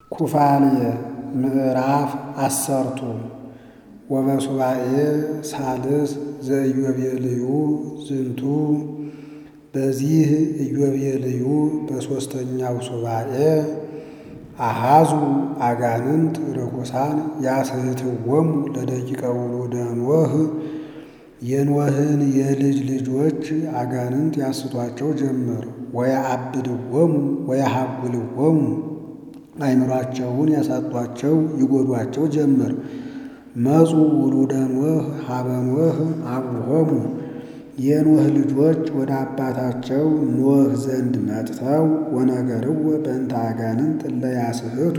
ኩፋልየ ምዕራፍ አሰርቱ ወበሱባኤ ሳልስ ዘኢዮቤልዩ ዝንቱ በዚህ ኢዮቤልዩ በሦስተኛው ሱባኤ አሃዙ አጋንንት ርኩሳን ያስሕትዎሙ ለደቂቀ ውሉደ ኖህ የኖህን የልጅ ልጆች አጋንንት ያስቷቸው ጀመር። ወያአብድዎሙ ወያሃጉልዎሙ አእምሯቸውን ያሳጧቸው ይጎዷቸው ጀመር። መጹ ውሉደ ኖህ ሀበ ኖህ አቡሆሙ የኖህ ልጆች ወደ አባታቸው ኖህ ዘንድ መጥተው ወነገርዎ በእንተ አጋንንት እለ ያስሕቱ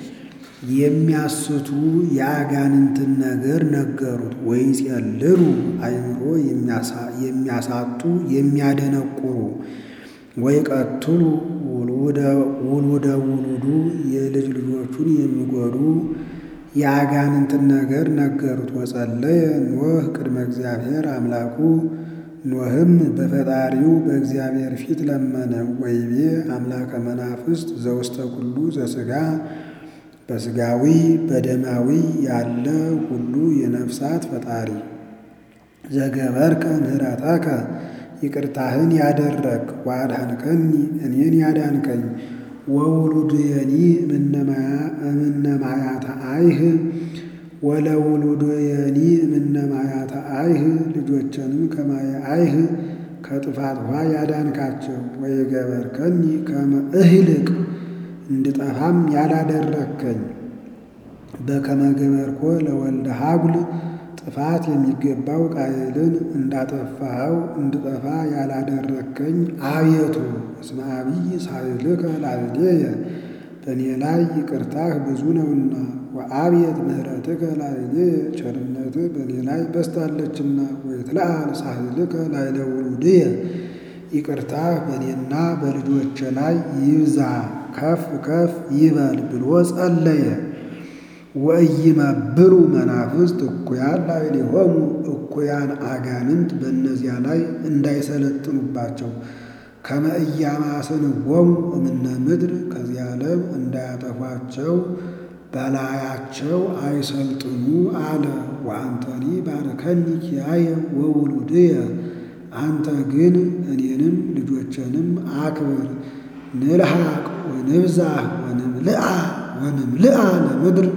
የሚያስቱ የአጋንንትን ነገር ነገሩት። ወይጼልሉ አእምሮ የሚያሳጡ የሚያደነቁሩ ወይቀትሉ ውሉደ ውሉዱ የልጅ ልጆቹን የሚጎዱ የአጋንንትን ነገር ነገሩት። ወጸለየ ኖህ ቅድመ እግዚአብሔር አምላኩ ኖህም በፈጣሪው በእግዚአብሔር ፊት ለመነ። ወይቤ አምላከ መናፍስት ዘውስተ ኩሉ ዘሥጋ በሥጋዊ በደማዊ ያለ ሁሉ የነፍሳት ፈጣሪ ዘገበርከ ምህረተከ ይቅርታህን ያደረግ ወአድኃንከኒ እኔን ያዳንከኝ ወውሉድየኒ እምነማያተ አይህ ወለውሉድየኒ እምነማያተ አይህ ልጆችንም ከማየ አይህ ከጥፋት ውሃ ያዳንካቸው ወየገበርከኒ ከመ እህልቅ እንድጠፋም ያላደረከኝ በከመ ገበርኮ ለወልደ ሀጉል ጥፋት የሚገባው ቃየልን እንዳጠፋኸው እንድጠፋ ያላደረከኝ አቤቱ እስመ አብይ ሳይልከ ላዕሌየ በእኔ ላይ ይቅርታህ ብዙ ነውና ወአብየት ምሕረትከ ላዕሌየ ቸርነትህ በእኔ ላይ በስታለችና ወይትለዓል ሳህልከ ላዕለ ውሉድየ ይቅርታህ በእኔና በልጆቼ ላይ ይብዛ ከፍ ከፍ ይበል ብሎ ጸለየ። ወኢይመብሉ መናፍስት እኩያን ላዕሌሆሙ እኩያን አጋንንት በእነዚያ ላይ እንዳይሰለጥኑባቸው ከመ ኢያማስንዎሙ እምነ ምድር ከዚህ ዓለም እንዳያጠፏቸው በላያቸው አይሰልጥኑ አለ። ወአንተኒ ባርከኒ ኪያየ ወውሉድየ አንተ ግን እኔንም ልጆቼንም አክብር። ንልሐቅ ወንብዛሕ ወንምልአ ወንምልአ ለምድር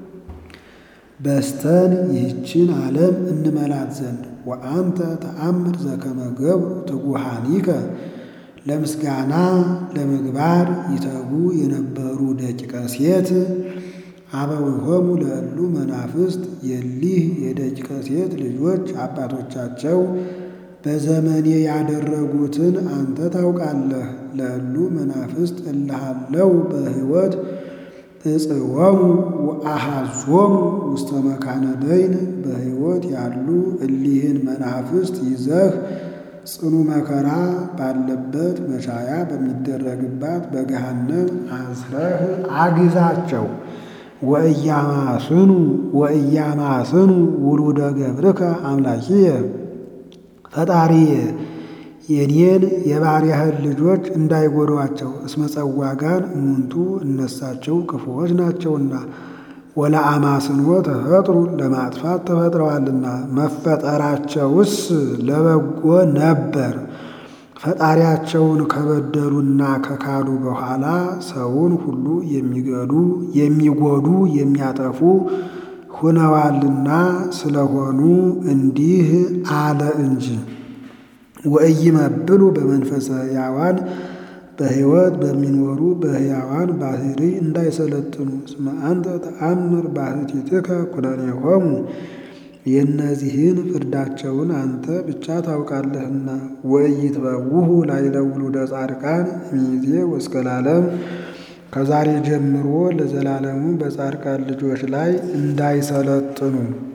በስተን ይህችን ዓለም እንመላት ዘንድ ወአንተ ተአምር ዘከመ ገብሩ ትጉሃኒከ ለምስጋና ለምግባር ይተጉ የነበሩ ደቂቀ ሴት አበዊሆሙ ለእሉ መናፍስት የሊህ የደቂቀ ሴት ልጆች አባቶቻቸው በዘመኔ ያደረጉትን አንተ ታውቃለህ። ለእሉ መናፍስት እልሃለው በሕይወት እጽወሙ ወአሃዞሙ ውስተ መካነ ደይን በሕይወት ያሉ እሊህን መናፍስት ይዘህ ጽኑ መከራ ባለበት መሻያ በሚደረግባት በገሃነም አስረህ አግዛቸው። ወእያማስኑ ወእያማስኑ ውሉደ ገብርከ አምላኪየ ፈጣሪየ የኔን የባሪያህን ልጆች እንዳይጎዷቸው እስመ ጸዋጋን እሙንቱ እነሳቸው ክፉዎች ናቸውና ወለአማስንዎ ተፈጥሩ ለማጥፋት ተፈጥረዋልና መፈጠራቸውስ ለበጎ ነበር። ፈጣሪያቸውን ከበደሉና ከካዱ በኋላ ሰውን ሁሉ የሚገዱ የሚጎዱ የሚያጠፉ ሁነዋልና ስለሆኑ እንዲህ አለ እንጂ ወኢይመብሉ በመንፈሰ ሕያዋን በሕይወት በሚኖሩ በሕያዋን ባህሪ እንዳይሰለጥኑ እስመ አንተ ተአምር ባሕቲትከ ኩነኔሆሙ የእነዚህን ፍርዳቸውን አንተ ብቻ ታውቃለህና። ወኢይትበውሁ ላዕለ ውሉደ ጻድቃን እምይእዜ ወእስከ ለዓለም ከዛሬ ጀምሮ ለዘላለሙ በጻድቃን ልጆች ላይ እንዳይሰለጥኑ።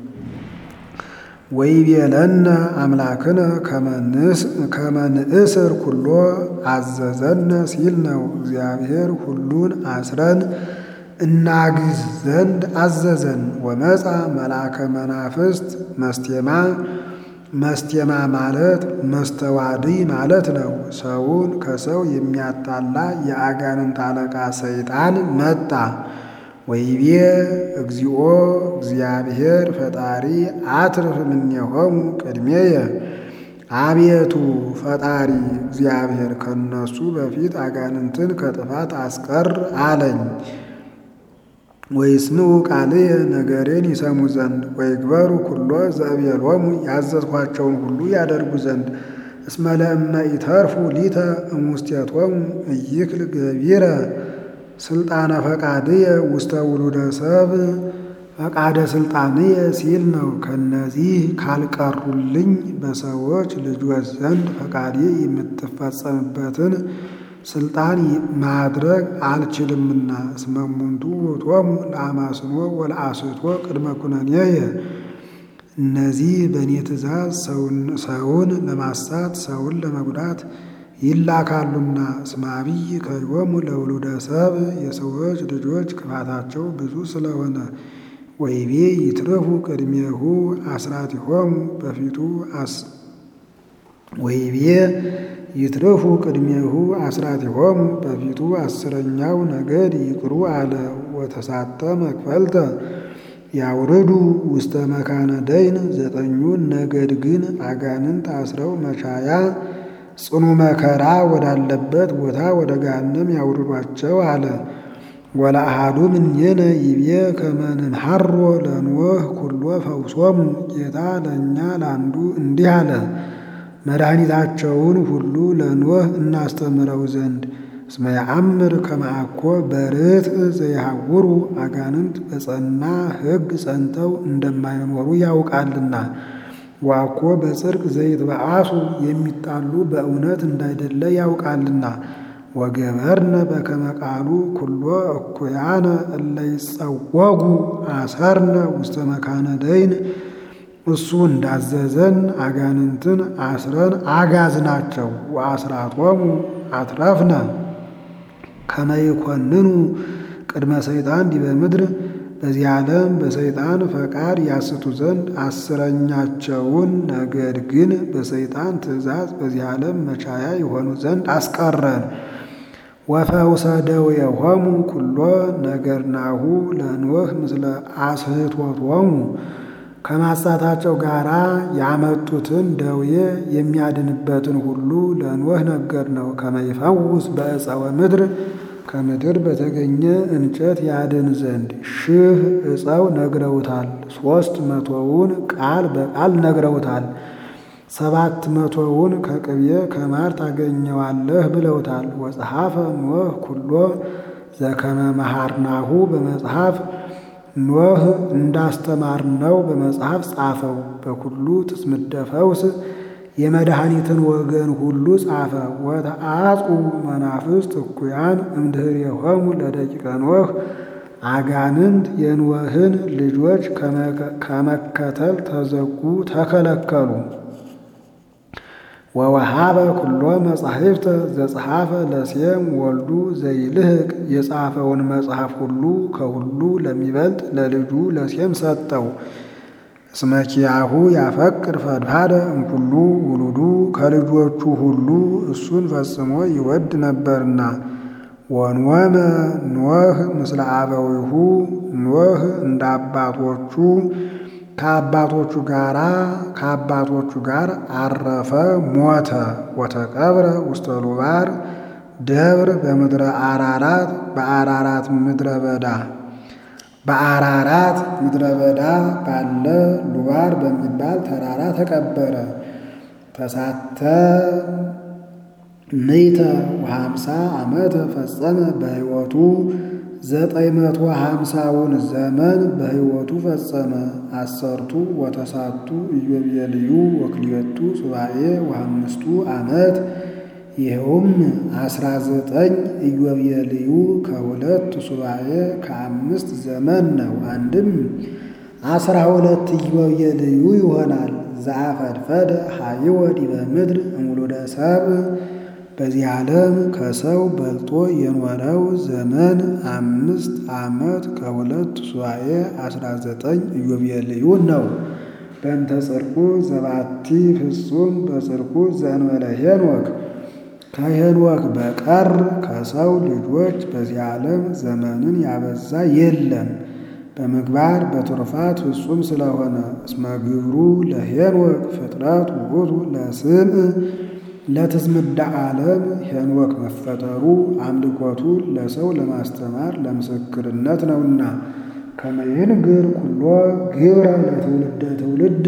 ወይቤለነ አምላክነ ከመ ንእስር ኩሎ አዘዘነ ሲል ነው። እግዚአብሔር ሁሉን አስረን እናግዝ ዘንድ አዘዘን። ወመፃ መልአከ መናፍስት መስቴማ መስቴማ ማለት መስተዋዲ ማለት ነው። ሰውን ከሰው የሚያጣላ የአጋንንት አለቃ ሰይጣን መጣ። ወይቤ እግዚኦ እግዚአብሔር ፈጣሪ አትርፍ እምኔሆሙ ቅድሜየ አቤቱ ፈጣሪ እግዚአብሔር ከነሱ በፊት አጋንንትን ከጥፋት አስቀር አለኝ። ወይስምዑ ቃልየ ነገሬን ይሰሙ ዘንድ ወይግበሩ ኩሎ ዘእቤሎሙ ያዘዝኋቸውን ሁሉ ያደርጉ ዘንድ እስመ ለእመ ኢተርፉ ሊተ እሙስቴቶሙ እይክል ገቢረ ስልጣነ ፈቃድየ ውስተ ውሉደ ሰብ ፈቃደ ስልጣንየ ሲል ነው። ከነዚህ ካልቀሩልኝ በሰዎች ልጆች ዘንድ ፈቃዴ የምትፈጸምበትን ስልጣን ማድረግ አልችልምና። እስመ እሙንቱ ውእቶሙ ለአማስኖ ወለአስቶ ቅድመ ኩነኔየ እነዚህ በእኔ ትእዛዝ ሰውን ለማሳት ሰውን ለመጉዳት ይላካሉና። እስመ አብይ ከዮሙ ለውሉደ ሰብ የሰዎች ልጆች ክፋታቸው ብዙ ስለሆነ ወይቤ ይትረፉ ቅድሜሁ አስራቲሆሙ በፊቱ ወይቤ ይትረፉ ቅድሜሁ አስራቲሆሙ በፊቱ አስረኛው ነገድ ይቅሩ አለ። ወተሳተ መክፈልተ ያውርዱ ውስተ መካነ ደይን ዘጠኙን ነገድ ግን አጋንንት አስረው መቻያ ጽኑ መከራ ወዳለበት ቦታ ወደ ገሃነም ያውርዷቸው አለ። ወለአሃዱ እምኔነ ይቤ ከመ ንንሐሮ ለኖህ ኩሎ ፈውሶሙ ጌታ ለእኛ ለአንዱ እንዲህ አለ፣ መድኃኒታቸውን ሁሉ ለኖህ እናስተምረው ዘንድ እስመ ያአምር ከመ አኮ በርትዕ ዘይሐውሩ አጋንንት በጸና ሕግ ጸንተው እንደማይኖሩ ያውቃልና ዋኮ በጽድቅ ዘይትበአሱ የሚጣሉ በእውነት እንዳይደለ ያውቃልና ወገበርነ በከመ ቃሉ ኩሎ እኩያነ እለ ይጸወጉ አሰርነ ውስተ መካነ ደይን እሱ እንዳዘዘን አጋንንትን አስረን አጋዝናቸው። ወአስራቶሙ አትረፍነ ከመ ይኮንኑ ቅድመ ሰይጣን ዲበ ምድር በዚህ ዓለም በሰይጣን ፈቃድ ያስቱ ዘንድ አስረኛቸውን ነገድ ግን በሰይጣን ትእዛዝ በዚህ ዓለም መቻያ የሆኑ ዘንድ አስቀረን። ወፈውሰ ደዌሆሙ ኩሎ ነገርናሁ ለኖህ ምስለ አስሕቶቶሙ ከማሳታቸው ጋራ ያመጡትን ደዌ የሚያድንበትን ሁሉ ለኖህ ነገር ነው። ከመ ይፈውስ በዕፀወ ምድር ከምድር በተገኘ እንጨት ያድን ዘንድ ሺህ ዕፀው ነግረውታል። ሦስት መቶውን ቃል በቃል ነግረውታል። ሰባት መቶውን ከቅቤ ከማር ታገኘዋለህ ብለውታል። ወጸሐፈ ኖህ ኩሎ ዘከመ መሃርናሁ በመጽሐፍ ኖህ እንዳስተማርነው በመጽሐፍ ጻፈው። በኩሉ ትስምደ ፈውስ የመድኃኒትን ወገን ሁሉ ጻፈ። ወተአጹ መናፍስት እኩያን እምድኅሬሆሙ ለደቂቀ ኖህ አጋንንት የኖህን ልጆች ከመከተል ተዘጉ፣ ተከለከሉ። ወወሃበ ኩሎ መጻሕፍተ ዘጸሐፈ ለሴም ወልዱ ዘይልህቅ የጻፈውን መጽሐፍ ሁሉ ከሁሉ ለሚበልጥ ለልጁ ለሴም ሰጠው። እስመ ኪያሁ ያፈቅር ፈድፋደ እምኩሉ ውሉዱ ከልጆቹ ሁሉ እሱን ፈጽሞ ይወድ ነበርና። ወንወመ ኖህ ምስለ አበዊሁ ኖህ እንደ አባቶቹ ከአባቶቹ ጋራ ከአባቶቹ ጋር አረፈ፣ ሞተ። ወተቀብረ ውስተ ሉባር ደብር በምድረ አራራት በአራራት ምድረ በዳ በአራራት ምድረ በዳ ባለ ሉባር በሚባል ተራራ ተቀበረ። ተሳተ ምይተ ወሃምሳ ዓመተ ፈጸመ በሕይወቱ ዘጠኝ መቶ ሃምሳውን ዘመን በሕይወቱ ፈጸመ። አሰርቱ ወተሳቱ ኢዮቤልዩ ወክልኤቱ ሱባኤ ወአምስቱ ዓመት ይኸውም አስራ ዘጠኝ ኢዮቤልዩ ከሁለት ሱባኤ ከአምስት ዘመን ነው። አንድም አስራ ሁለት ኢዮቤልዩ ይሆናል። ዘአፈድፈደ ሀይወ ዲበ ምድር እምውሉደ ሰብእ በዚህ ዓለም ከሰው በልጦ የኖረው ዘመን አምስት ዓመት ከሁለት ሱባኤ አስራ ዘጠኝ ኢዮቤልዩ ነው። በእንተ ጽድቁ ዘባቲ ፍጹም በጽድቁ ዘእንበለ ሄኖክ ከሄኖክ በቀር ከሰው ልጆች በዚህ ዓለም ዘመንን ያበዛ የለም። በምግባር በትሩፋት ፍጹም ስለሆነ እስመ ግብሩ ለሄኖክ ፍጥረት ውእቱ ለስምዕ ለትዝምዳ ዓለም ሄኖክ መፈጠሩ አምልኮቱ ለሰው ለማስተማር ለምስክርነት ነውና ከመይንግር ኩሎ ግብረ ለትውልደ ትውልድ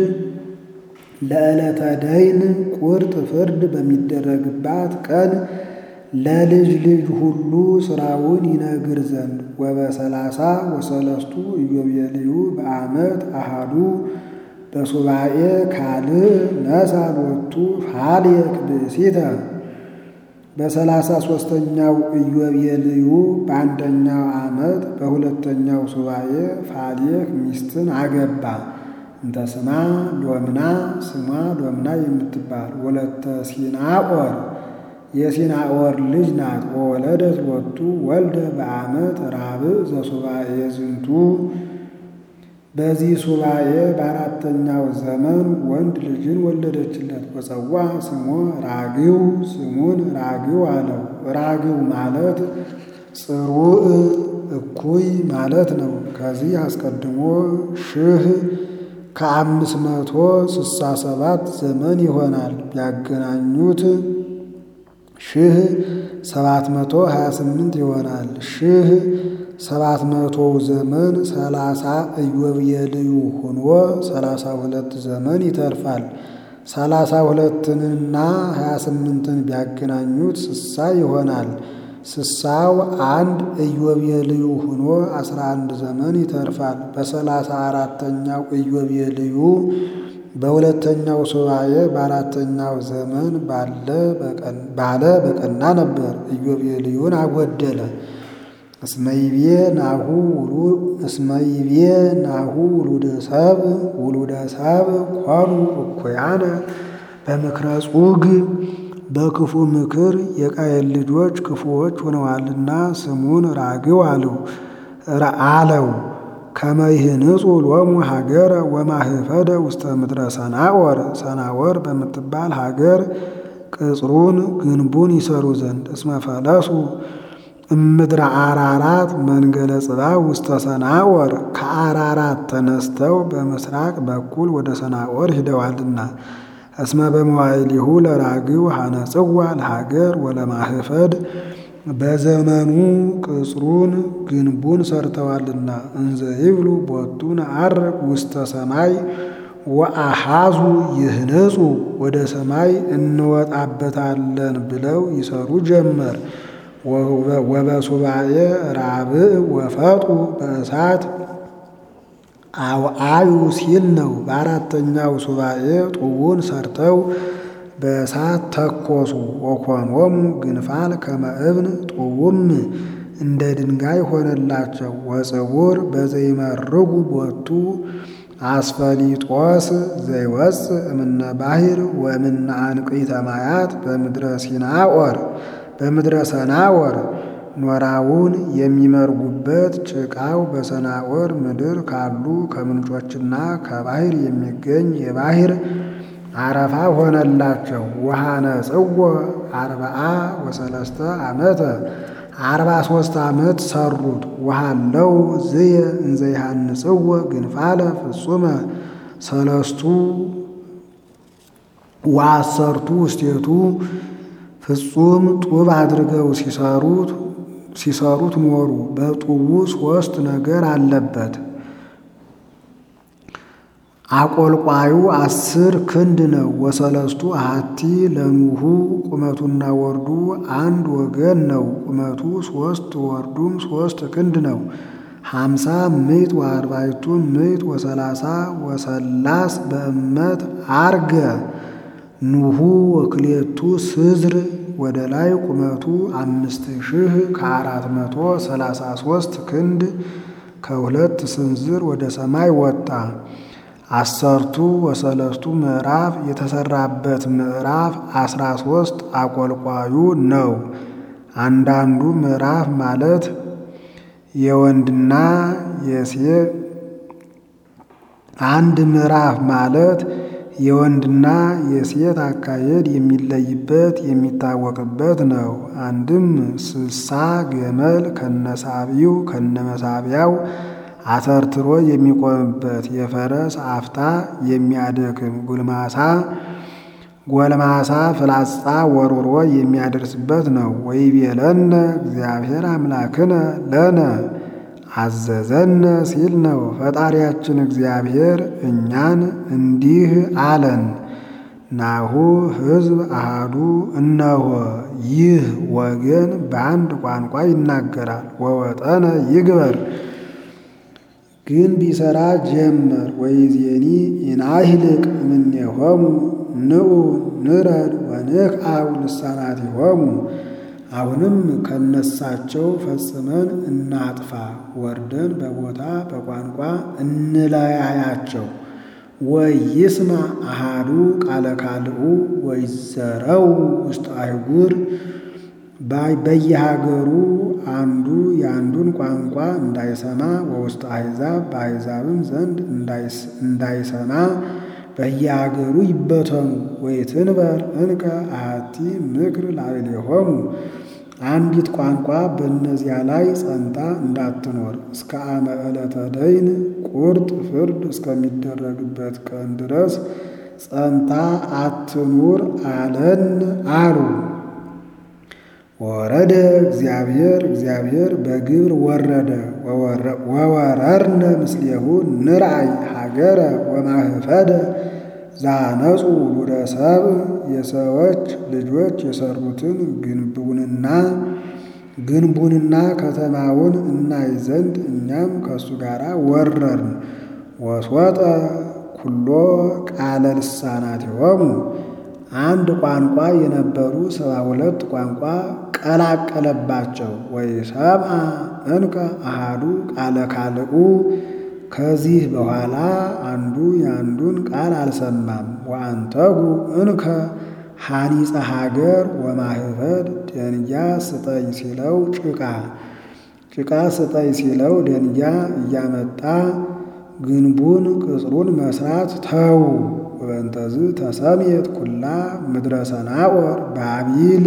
ለዕለተ ደይን ቁርጥ ፍርድ በሚደረግባት ቀን ለልጅ ልጅ ሁሉ ሥራውን ይነግር ዘንድ ወበሰላሳ ወሰለስቱ ኢዮቤልዩ በዓመት አሃዱ በሱባኤ ካልእ ነሣ ሎቱ ፋልየክ ብእሲተ በሰላሳ ሦስተኛው ኢዮቤልዩ በአንደኛው ዓመት በሁለተኛው ሱባኤ ፋልየክ ሚስትን አገባ። እንተ ስማ ሎምና ስሟ ሎምና የምትባል ወለተ ሲናኦር የሲናኦር ልጅ ናት። ወወለደት ሎቱ ወልደ በዓመት ራብዕ ዘሱባኤ ዝንቱ በዚህ ሱባኤ በአራተኛው ዘመን ወንድ ልጅን ወለደችለት። ወፀዋ ስሞ ራግው ስሙን ራግው አለው። ራግው ማለት ጽሩዕ እኩይ ማለት ነው። ከዚህ አስቀድሞ ሺህ ከአምስት መቶ ስሳ ሰባት ዘመን ይሆናል። ቢያገናኙት ሺህ ሰባት መቶ ሀያ ስምንት ይሆናል። ሺህ ሰባት መቶው ዘመን ሰላሳ ኢዮቤልዩ ሆኖ ሰላሳ ሁለት ዘመን ይተርፋል። ሰላሳ ሁለትንና ሀያ ስምንትን ቢያገናኙት ስሳ ይሆናል። ስሳው አንድ ኢዮቤልዩ ሆኖ አስራ አንድ ዘመን ይተርፋል። በሰላሳ አራተኛው ኢዮቤልዩ በሁለተኛው ሱባኤ በአራተኛው ዘመን ባለ በቀና ነበር። ኢዮቤልዩን አጎደለ። እስመይቤ ናሁ እስመይቤ ናሁ ውሉደ ሰብ ውሉደ ሰብ ኮኑ እኩያነ በምክረ ጹግ በክፉ ምክር የቃየል ልጆች ክፉዎች ሆነዋልና ስሙን ራግው አለው አለው ከመይህንጹ ሎሙ ሀገረ ወማህፈደ ውስተ ምድረ ሰናወር ሰናወር በምትባል ሀገር ቅጽሩን ግንቡን ይሰሩ ዘንድ እስመ ፈለሱ እምድረ አራራት መንገለ ጽባ ውስተ ሰናወር ከአራራት ተነስተው በምስራቅ በኩል ወደ ሰናወር ሂደዋልና እስመ በመዋይሊሁ ለራግው ሐነጽዋ ለሀገር ወለማህፈድ በዘመኑ ቅጽሩን ግንቡን ሰርተዋልና እንዘ ይብሉ ቦቱ ነዐርግ ውስተ ሰማይ ወአሃዙ ይህንጹ ወደ ሰማይ እንወጣበታለን ብለው ይሰሩ ጀመር። ወበሱባኤ ራብዕ ወፈጡ በእሳት አውአዩ ሲል ነው። በአራተኛው ሱባኤ ጡቡን ሰርተው በእሳት ተኮሱ። ወኮኖሙ ግንፋል ከመ እብን ጡቡም እንደ ድንጋይ ሆነላቸው። ወጽቡር በዘይመርጉ ቦቱ አስፈሊጦስ ዘይወፅእ እምነ ባሕር ወእምነ አንቅዕተ ማያት በምድረ ሲናኦር በምድረ ሰናወር ኖራውን የሚመርጉበት ጭቃው በሰናወር ምድር ካሉ ከምንጮችና ከባሕር የሚገኝ የባሕር አረፋ ሆነላቸው። ውሃነ ጽዎ አርባአ ወሰለስተ ዓመተ አርባ ሦስት ዓመት ሰሩት። ውሃለው ዝየ እንዘይሃንጽዎ ግንፋለ ፍጹመ ሰለስቱ ወአሰርቱ ውስቴቱ ፍጹም ጡብ አድርገው ሲሰሩት ሲሰሩት ኖሩ። በጡቡ ሦስት ነገር አለበት። አቆልቋዩ አስር ክንድ ነው። ወሰለስቱ አሐቲ ለኑሁ ቁመቱና ወርዱ አንድ ወገን ነው። ቁመቱ ሦስት ወርዱም ሦስት ክንድ ነው። ሀምሳ ምዕት ወአርባዕቱ ምዕት ወሰላሳ ወሰላስ በእመት አርገ ኑሁ ወክሌቱ ስዝር ወደ ላይ ቁመቱ አምስት ሺህ ከአራት መቶ ሰላሳ ሦስት ክንድ ከሁለት ስንዝር ወደ ሰማይ ወጣ። አሰርቱ ወሰለስቱ ምዕራፍ የተሰራበት ምዕራፍ አስራ ሦስት አቆልቋዩ ነው። አንዳንዱ ምዕራፍ ማለት የወንድና የሴት አንድ ምዕራፍ ማለት የወንድና የሴት አካሄድ የሚለይበት የሚታወቅበት ነው። አንድም ስሳ ገመል ከነሳቢው ከነመሳቢያው አተርትሮ የሚቆምበት የፈረስ አፍታ የሚያደክም ጉልማሳ ጎልማሳ ፍላጻ ወርውሮ የሚያደርስበት ነው። ወይቤለነ እግዚአብሔር አምላክነ ለነ አዘዘነ ሲል ነው። ፈጣሪያችን እግዚአብሔር እኛን እንዲህ አለን። ናሁ ሕዝብ አሃዱ እነሆ ይህ ወገን በአንድ ቋንቋ ይናገራል። ወወጠነ ይግበር ግን ቢሰራ ጀመር። ወይዜኒ ኢናሂልቅ እምኔሆሙ ንዑ ንረድ ወንክአብ ልሳናቲሆሙ አሁንም ከነሳቸው ፈጽመን እናጥፋ፣ ወርደን በቦታ በቋንቋ እንለያያቸው። ወይስማ አሃዱ ቃለ ካልኡ ወይዘረው ውስጥ አይጉር በየሀገሩ አንዱ የአንዱን ቋንቋ እንዳይሰማ ወውስጥ አሕዛብ በአሕዛብም ዘንድ እንዳይሰማ በየሀገሩ ይበተኑ። ወይትንበር እንከ አሐቲ ምክር ላዕሌሆሙ አንዲት ቋንቋ በእነዚያ ላይ ጸንታ እንዳትኖር እስከ አመ ዕለተ ደይን ቁርጥ ፍርድ እስከሚደረግበት ቀን ድረስ ጸንታ አትኑር አለን አሉ። ወረደ እግዚአብሔር እግዚአብሔር በግብር ወረደ ወወረርነ ምስሌሁ ንርአይ ሀገረ ወማህፈደ ዛነጹ ውሉደ ሰብእ የሰዎች ልጆች የሰሩትን ግንቡንና ግንቡንና ከተማውን እናይ ዘንድ እኛም ከእሱ ጋር ወረርን። ወስወጠ ኩሎ ቃለ ልሳናቲሆሙ አንድ ቋንቋ የነበሩ ሰባ ሁለት ቋንቋ ቀላቀለባቸው። ወይ ሰብአ እንከ አሃዱ ቃለ ካልኡ ከዚህ በኋላ አንዱ የአንዱን ቃል አልሰማም። ወአንተጉ እንከ ሐኒፀ ሀገር ወማህፈድ ደንጊያ ስጠኝ ሲለው ጭቃ ጭቃ ስጠኝ ሲለው ደንጊያ እያመጣ ግንቡን ቅጽሩን መስራት ተዉ። ወበንተዝ ተሰምየት ኩላ ምድረ ሰናዖር ባቢል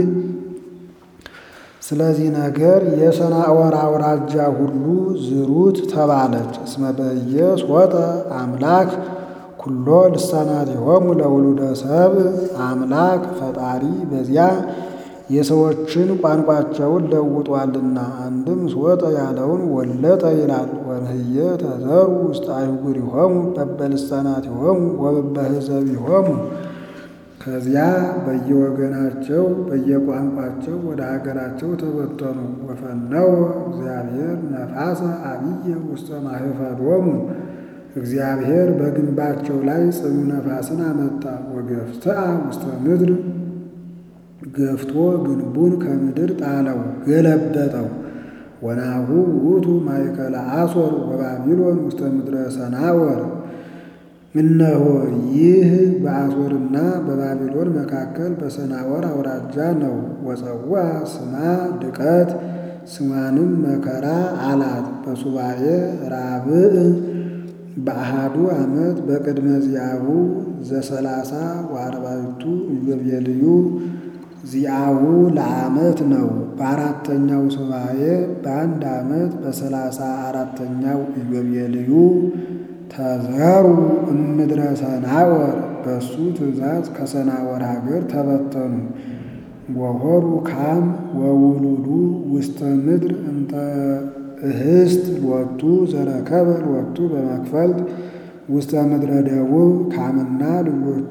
ስለዚህ ነገር የሰናዖር አውራጃ ሁሉ ዝሩት ተባለች። እስመ በኢየስ ወጠ አምላክ ኩሎ ልሳናቲሆሙ ለውሉደ ሰብእ አምላክ ፈጣሪ በዚያ የሰዎችን ቋንቋቸውን ለውጧልና። አንድም ስወጠ ያለውን ወለጠ ይላል። ወንህየ ተዘሩ ውስጥ አይጉሪሆሙ በበልሳናቲሆሙ ወበበህዘቢሆሙ ከዚያ በየወገናቸው በየቋንቋቸው ወደ ሀገራቸው ተበተኑ። ወፈነወ እግዚአብሔር ነፋሰ አብየ ውስተ ማህፈዶሙ እግዚአብሔር በግንባቸው ላይ ጽኑ ነፋስን አመጣ። ወገፍትአ ውስተ ምድር ገፍቶ ግንቡን ከምድር ጣለው ገለበጠው። ወናሁ ውእቱ ማእከለ አሶር ወባቢሎን ውስተ ምድረ ሰናዖር እነሆ ይህ በአሶርና በባቢሎን መካከል በሰናዖር አውራጃ ነው። ወፀዋ ስማ ድቀት ስሟንም መከራ አላት። በሱባኤ ራብዕ በአሃዱ ዓመት በቅድመ ዚአሁ ዘሰላሳ ወአርባዕቱ ኢዮቤልዩ ዚአሁ ለዓመት ነው። በአራተኛው ሱባኤ በአንድ ዓመት በሰላሳ አራተኛው ኢዮቤልዩ ተዘሩ እምድረ ሰናዖር በሱ ትእዛዝ ከሰናዖር ሀገር ተበተኑ። ወሆሩ ካም ወውሉዱ ውስተ ምድር እንተ እህስት ሎቱ ዘረከበ ሎቱ በመክፈልት ውስተ ምድረ ደቡብ ካምና ልጆቹ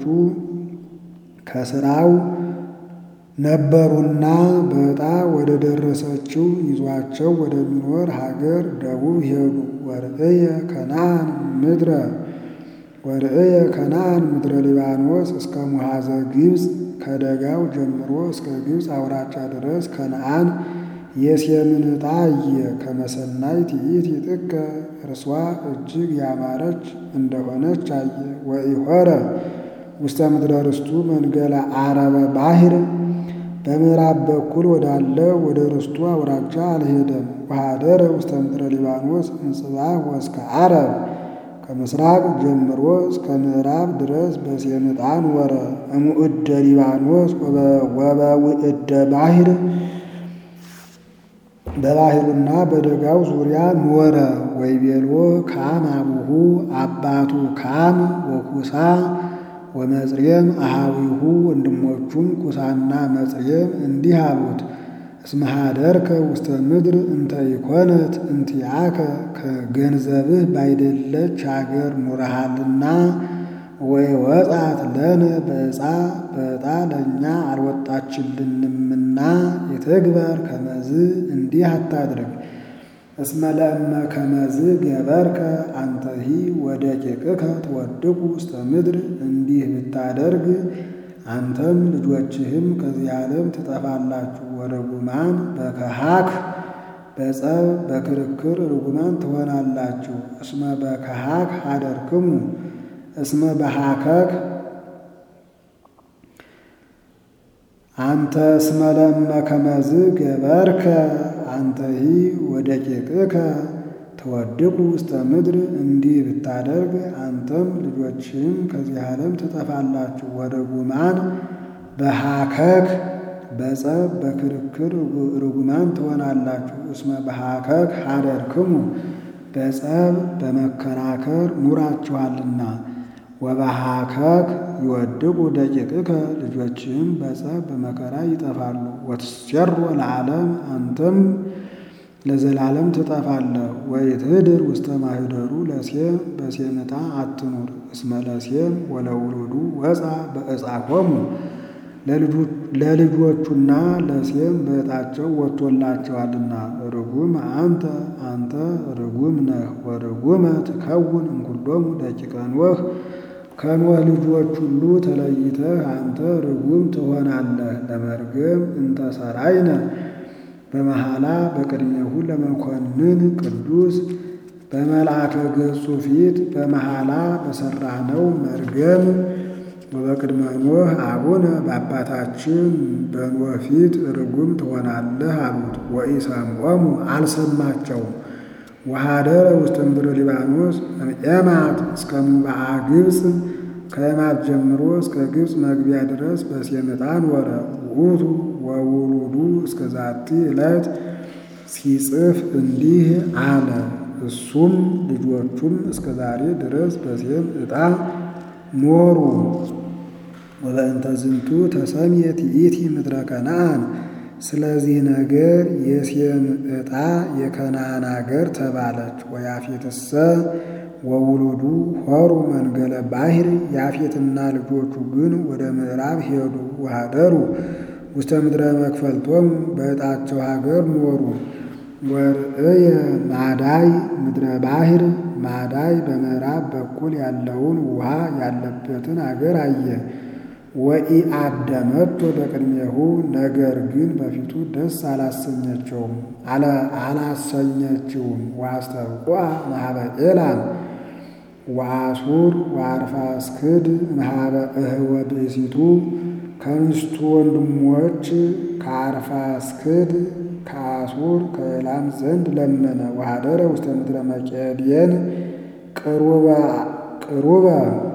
ከስራው ነበሩና በዕጣ ወደ ደረሰችው ይዟቸው ወደሚኖር ሀገር ደቡብ ሄዱ። ወርእየ ከነአን ምድረ ወርእየ ከነአን ምድረ ሊባኖስ እስከ ሙሃዘ ግብፅ ከደጋው ጀምሮ እስከ ግብፅ አውራጫ ድረስ ከነአን የሴምን ዕጣ አየ። ከመሰናይ ትዕይት ይጥቀ እርሷ እጅግ ያማረች እንደሆነች አየ። ወኢሖረ ውስተ ምድረ ርስቱ መንገለ አረበ ባሕር በምዕራብ በኩል ወዳለ ወደ ርስቱ አውራጃ አልሄደም። ወኀደረ ውስተ ምድረ ሊባኖስ እንጽባህ ወእስከ ዓረብ ከምስራቅ ጀምሮ እስከ ምዕራብ ድረስ በሴምጣ ኖረ። እሙእደ ሊባኖስ ወበውእደ ባሕር በባሕሩና በደጋው ዙሪያ ኖረ። ወይቤሎ ካም አቡሁ አባቱ ካም ወኩሳ ወመጽሬም አሃዊሁ ወንድሞቹም ኩሳና መጽሬም እንዲህ አሉት እስመ ኀደርከ ውስተ ምድር እንተ ኢኮነት እንቲአከ ከገንዘብህ ባይደለች አገር ኑረሃልና ወይ ወጻት ለነ በዕፃ በዕጣ ለእኛ አልወጣችልንምና የትግበር ከመዝ እንዲህ አታድርግ። እስመ ለእመ ከመዝ ገበርከ አንተሂ ወደ ቄቅከ ትወድቁ ውስተ ምድር እንዲህ ብታደርግ አንተም ልጆችህም ከዚህ ዓለም ትጠፋላችሁ። ወርጉማን በከሃክ በጸብ በክርክር ርጉማን ትሆናላችሁ። እስመ በከሃክ ኀደርክሙ እስመ በሃከክ አንተ እስመ ለእመ ከመዝ ገበርከ አንተሂ ወደ ቄቅከ ተወድቁ ውስተ ምድር እንዲህ ብታደርግ አንተም ልጆችህም ከዚህ ዓለም ትጠፋላችሁ። ወርጉማን በሃከክ በጸብ በክርክር ርጉማን ትሆናላችሁ። እስመ በሃከክ ኀደርክሙ በጸብ በመከራከር ኑራችኋልና። ወበሃከክ ይወድቁ ደቂቅከ ልጆችህም በጸብ በመከራ ይጠፋሉ። ወትሴሮ ለዓለም አንተም ለዘላለም ትጠፋለህ። ወይትህድር ውስተ ማኅደሩ ለሴም በሴም ዕጣ አትኑር። እስመ ለሴም ወለውሉዱ ወፃ በዕፃሆሙ ለልጆቹና ለሴም በዕጣቸው ወጥቶላቸዋልና። ርጉም አንተ አንተ ርጉም ነህ። ወርጉመ ትከውን እምኩሎሙ ደቂቀ ኖህ ከኖህ ልጆች ሁሉ ተለይተህ አንተ ርጉም ትሆናለህ። ለመርገም እንተ ሠራይነ በመሐላ በቅድሜሁ ለመኮንን ቅዱስ በመልአከ ገጹ ፊት በመሐላ በሠራነው መርገም ወበቅድመ ኖህ አቡነ በአባታችን በኖህ ፊት ርጉም ትሆናለህ አሉት። ወኢሰምዖሙ አልሰማቸውም። ወኀደረ ውስተ ምድረ ሊባኖስ እምኤማት እስከ ሙባአ ግብፅ ከኤማት ጀምሮ እስከ ግብፅ መግቢያ ድረስ በሴም ዕጣ ኖረ። ውእቱ ወውሉዱ እስከ ዛቲ ዕለት ሲጽፍ እንዲህ አለ። እሱም ልጆቹም እስከ ዛሬ ድረስ በሴም ዕጣ ኖሩ። ወበእንተ ዝንቱ ተሰምየት ይእቲ ምድረ ከነዓን። ስለዚህ ነገር የሴም ዕጣ የከነዓን አገር ተባለች። ወያፌትሰ ወውሉዱ ሆሩ መንገለ ባሕር ያፌትና ልጆቹ ግን ወደ ምዕራብ ሄዱ። ወኀደሩ ውስተ ምድረ መክፈልቶሙ በዕጣቸው ሀገር ኖሩ። ወርእየ ማዳይ ምድረ ባሕር ማዳይ በምዕራብ በኩል ያለውን ውሃ ያለበትን አገር አየ። ወኢአደመቶ በቅድሜሁ ነገር ግን በፊቱ ደስ አላሰኘቸውም አላሰኘችውም። ወአስተብቁዐ እምኀበ ኤላም ወአሱር ወአርፋክስድ እምኀበ እህወ ብእሲቱ ከሚስቱ ወንድሞች ከአርፋክስድ ከአሱር ከኤላም ዘንድ ለመነ። ወኀደረ ውስተ ምድረ መቄድየን ቅሩበ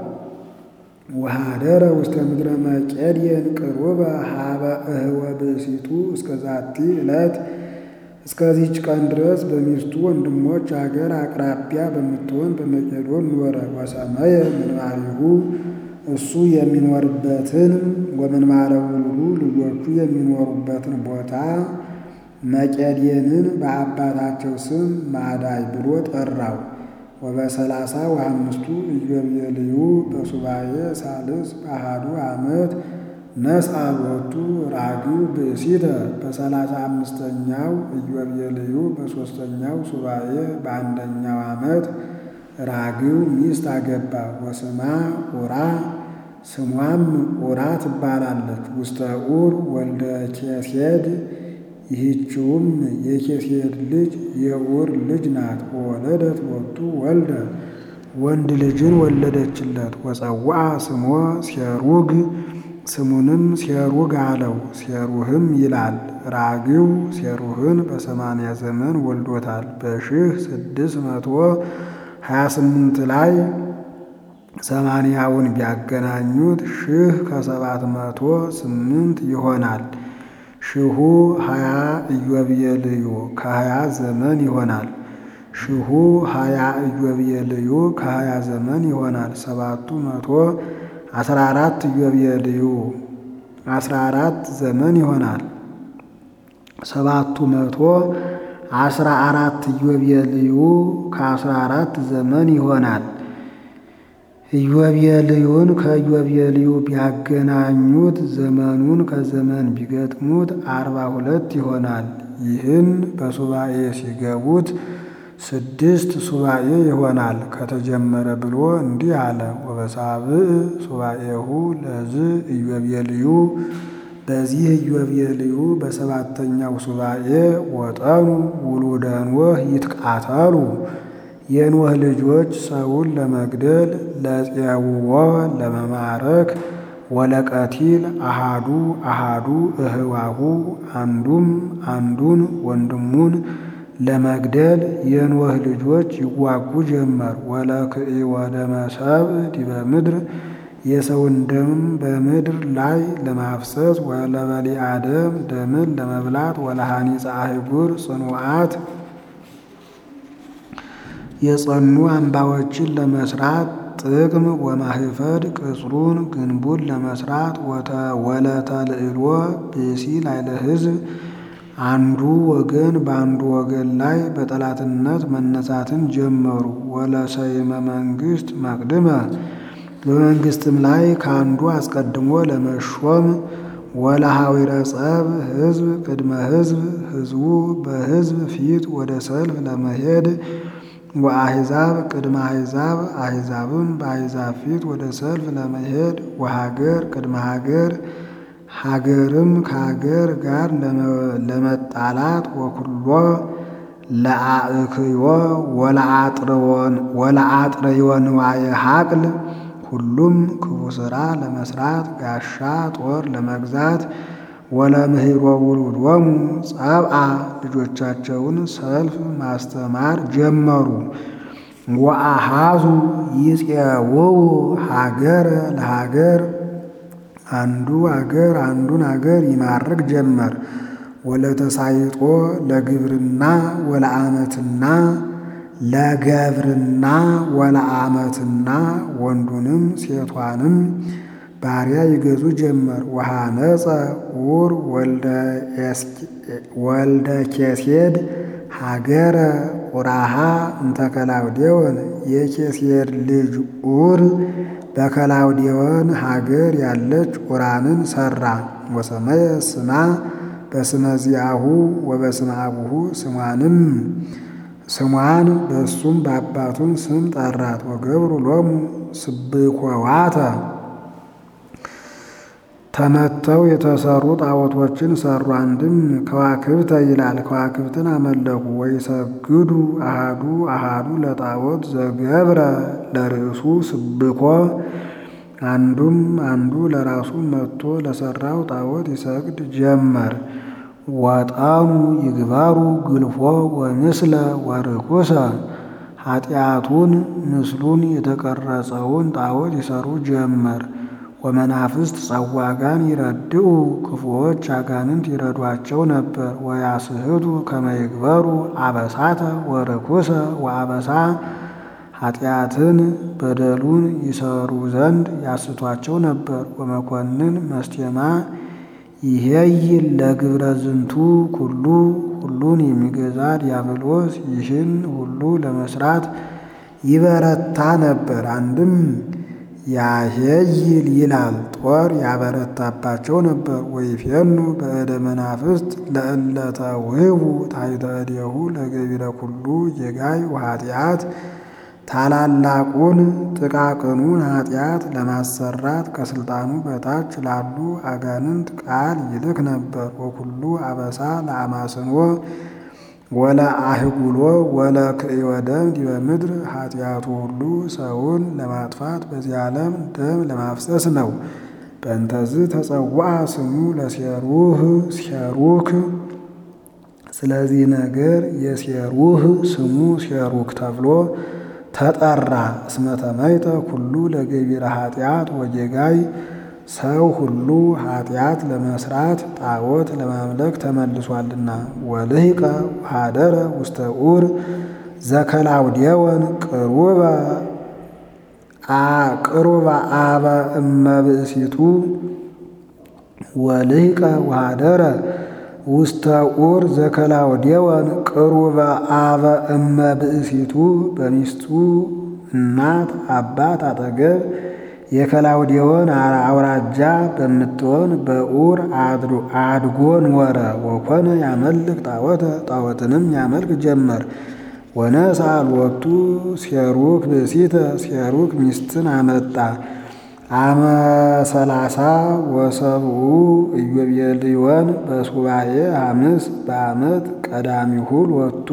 ወኀደረ ውስተ ምድረ መቄድየን ቅሩበ ኀበ እህወ ብእሲቱ እስከ ዛቲ ዕለት እስከዚች ቀን ድረስ በሚስቱ ወንድሞች አገር አቅራቢያ በምትሆን በመቄዶን ኖረ። ወሰመየ ምንባሪሁ እሱ የሚኖርበትን ወምንባረ ውሉዱ ልጆቹ የሚኖሩበትን ቦታ መቄድየንን በአባታቸው ስም ማዳይ ብሎ ጠራው። ወበሰላሳ ወአምስቱ ኢዮቤልዩ በሱባኤ ሳልስ በአሐዱ ዓመት ነስአ ሎቱ ራጊው ብእሲተ በሰላሳ አምስተኛው ኢዮቤልዩ በሦስተኛው ሱባኤ በአንደኛው ዓመት ራጊው ሚስት አገባ። ወስማ ኡራ ስሟም ኡራ ትባላለች። ውስተ ኡር ወልደ ኬሴድ ይህችውም የኬሴድ ልጅ የኡር ልጅ ናት። ወወለደት ሎቱ ወልደ ወንድ ልጅን ወለደችለት። ወጸውዐ ስሞ ሴሩግ ስሙንም ሴሩግ አለው። ሴሩህም ይላል። ራጊው ሴሩህን በሰማንያ ዘመን ወልዶታል። በሺህ ስድስት መቶ ሀያ ስምንት ላይ ሰማንያውን ቢያገናኙት ሺህ ከሰባት መቶ ስምንት ይሆናል። ሺሁ ሀያ ኢዮቤልዩ ከሀያ ዘመን ይሆናል። ሺሁ ሀያ ኢዮቤልዩ ከሀያ ዘመን ይሆናል። ሰባቱ መቶ አስራ አራት ኢዮቤልዩ አስራ አራት ዘመን ይሆናል። ሰባቱ መቶ አስራ አራት ኢዮቤልዩ ከአስራ አራት ዘመን ይሆናል። ኢዮቤልዩን ከኢዮቤልዩ ቢያገናኙት ዘመኑን ከዘመን ቢገጥሙት አርባ ሁለት ይሆናል። ይህን በሱባኤ ሲገቡት ስድስት ሱባኤ ይሆናል። ከተጀመረ ብሎ እንዲህ አለ። ወበሳብዕ ሱባኤሁ ለዝ ኢዮቤልዩ በዚህ ኢዮቤልዩ በሰባተኛው ሱባኤ ወጠኑ ውሉደ ኖህ ይትቃተሉ የኖህ ልጆች ሰውን ለመግደል ለፄውዖ ለመማረክ ወለቀቲል አሃዱ አሃዱ እህዋሁ አንዱም አንዱን ወንድሙን ለመግደል የኖህ ልጆች ይዋጉ ጀመር። ወለክኢ ወደመ ሰብእ ዲበ ምድር የሰውን ደም በምድር ላይ ለማፍሰስ ወለበሊዐ ደም ደምን ለመብላት ወለሐኒፀ አህጉር ጽኑዓት የጸኑ አምባዎችን ለመስራት ጥቅም ወማህፈድ ቅጽሩን ግንቡን ለመስራት ወለተልዕሎ ብእሲ ላዕለ ሕዝብ አንዱ ወገን በአንዱ ወገን ላይ በጠላትነት መነሳትን ጀመሩ። ወለሰይመ መንግስት መቅድመ በመንግስትም ላይ ከአንዱ አስቀድሞ ለመሾም ወለሐዊረ ጸብ ሕዝብ ቅድመ ሕዝብ ሕዝቡ በሕዝብ ፊት ወደ ሰልፍ ለመሄድ ወአሕዛብ ቅድመ አሕዛብ አሕዛብም በአሕዛብ ፊት ወደ ሰልፍ ለመሄድ ወሀገር ቅድመ ሀገር ሀገርም ከሀገር ጋር ለመጣላት ወኩሎ ለአእክዮ ወለአጥርዮ ንዋየ ሀቅል ሁሉም ክፉ ሥራ ለመስራት ጋሻ ጦር ለመግዛት ወለምህሮ ውሉዶሙ ጸብአ ልጆቻቸውን ሰልፍ ማስተማር ጀመሩ። ወአሃዙ ይፄውዑ ሀገረ ለሀገር አንዱ አገር አንዱን አገር ይማርክ ጀመር። ወለተሳይጦ ለግብርና ወለአመትና ለገብርና ወለአመትና ወንዱንም ሴቷንም ባሪያ ይገዙ ጀመር። ወሃነፀ ኡር ወልደ ኬሴድ ሀገረ ቁራሃ እንተ ከላውዴዎን የኬሴድ ልጅ ኡር በከላውዴዎን ሀገር ያለች ቁራንን ሰራ። ወሰመየ ስማ በስመ ዚአሁ ወበስመ አቡሁ ስሟንም ስሟን በእሱም በአባቱም ስም ጠራት። ወገብሩ ሎሙ ስብኮዋተ ተመተው የተሰሩ ጣዖቶችን ሰሩ። አንድም ከዋክብተ ይላል። ከዋክብትን አመለኩ። ወይሰግዱ አሃዱ አሃዱ ለጣዖት ዘገብረ ለርእሱ ስብኮ አንዱም አንዱ ለራሱ መጥቶ ለሰራው ጣዖት ይሰግድ ጀመር። ወጣኑ ይግባሩ ግልፎ ወምስለ ወርኩሰ ኃጢአቱን ምስሉን የተቀረጸውን ጣዖት ይሰሩ ጀመር። ወመናፍስት ጸዋጋን ይረድኡ ክፉዎች አጋንንት ይረዷቸው ነበር። ወያስህቱ ከመይግበሩ አበሳተ ወርኩሰ ወአበሳ ኃጢአትን በደሉን ይሰሩ ዘንድ ያስቷቸው ነበር። ወመኮንን መስቴማ ይሄይል ለግብረ ዝንቱ ኩሉ ሁሉን የሚገዛ ዲያብሎስ ይህን ሁሉ ለመስራት ይበረታ ነበር። አንድም ያሄይል ይላል ጦር ያበረታባቸው ነበር። ወይፌኑ በእደ መናፍስት ለእለተ ውህቡ ታሕተ እዴሁ ለገቢረ ኩሉ የጋይ ወኃጢአት ታላላቁን ጥቃቅኑን ኃጢአት ለማሰራት ከስልጣኑ በታች ላሉ አጋንንት ቃል ይልክ ነበር። ወኩሉ አበሳ ለአማስንዎ ወለ አህጉሎ ወለ ክእዮ ደም ዲበ ምድር ኃጢአቱ ሁሉ ሰውን ለማጥፋት በዚህ ዓለም ደም ለማፍሰስ ነው። በእንተዝ ተጸውዐ ስሙ ለሴሩህ ሴሩክ ስለዚህ ነገር የሴሩህ ስሙ ሴሩክ ተብሎ ተጠራ። እስመ ተመይጠ ኩሉ ለገቢረ ኃጢአት ወጌጋይ ሰው ሁሉ ኃጢአት ለመስራት ጣዖት ለማምለክ ተመልሷልና። ወልሂቀ ወኀደረ ውስተ ዑር ዘከላውዴዎን ቅሩበ ቅሩበ አበ እመብእሲቱ ወልሂቀ ወኀደረ ውስተ ዑር ዘከላውዴዎን ቅሩበ አበ እመብእሲቱ በሚስቱ እናት አባት አጠገብ የከላውዴዎን አውራጃ በምትሆን በዑር አድጎ ኖረ። ወኮነ ያመልክ ጣዖተ ጣዖትንም ያመልክ ጀመር። ወነሣ ሎቱ ሴሩክ ብእሲተ ሴሩክ ሚስትን አመጣ። አመ ሰላሳ ወሰብኡ ኢዮቤልዮን በሱባኤ ሐምስ በዓመት ቀዳሚሁ ሎቱ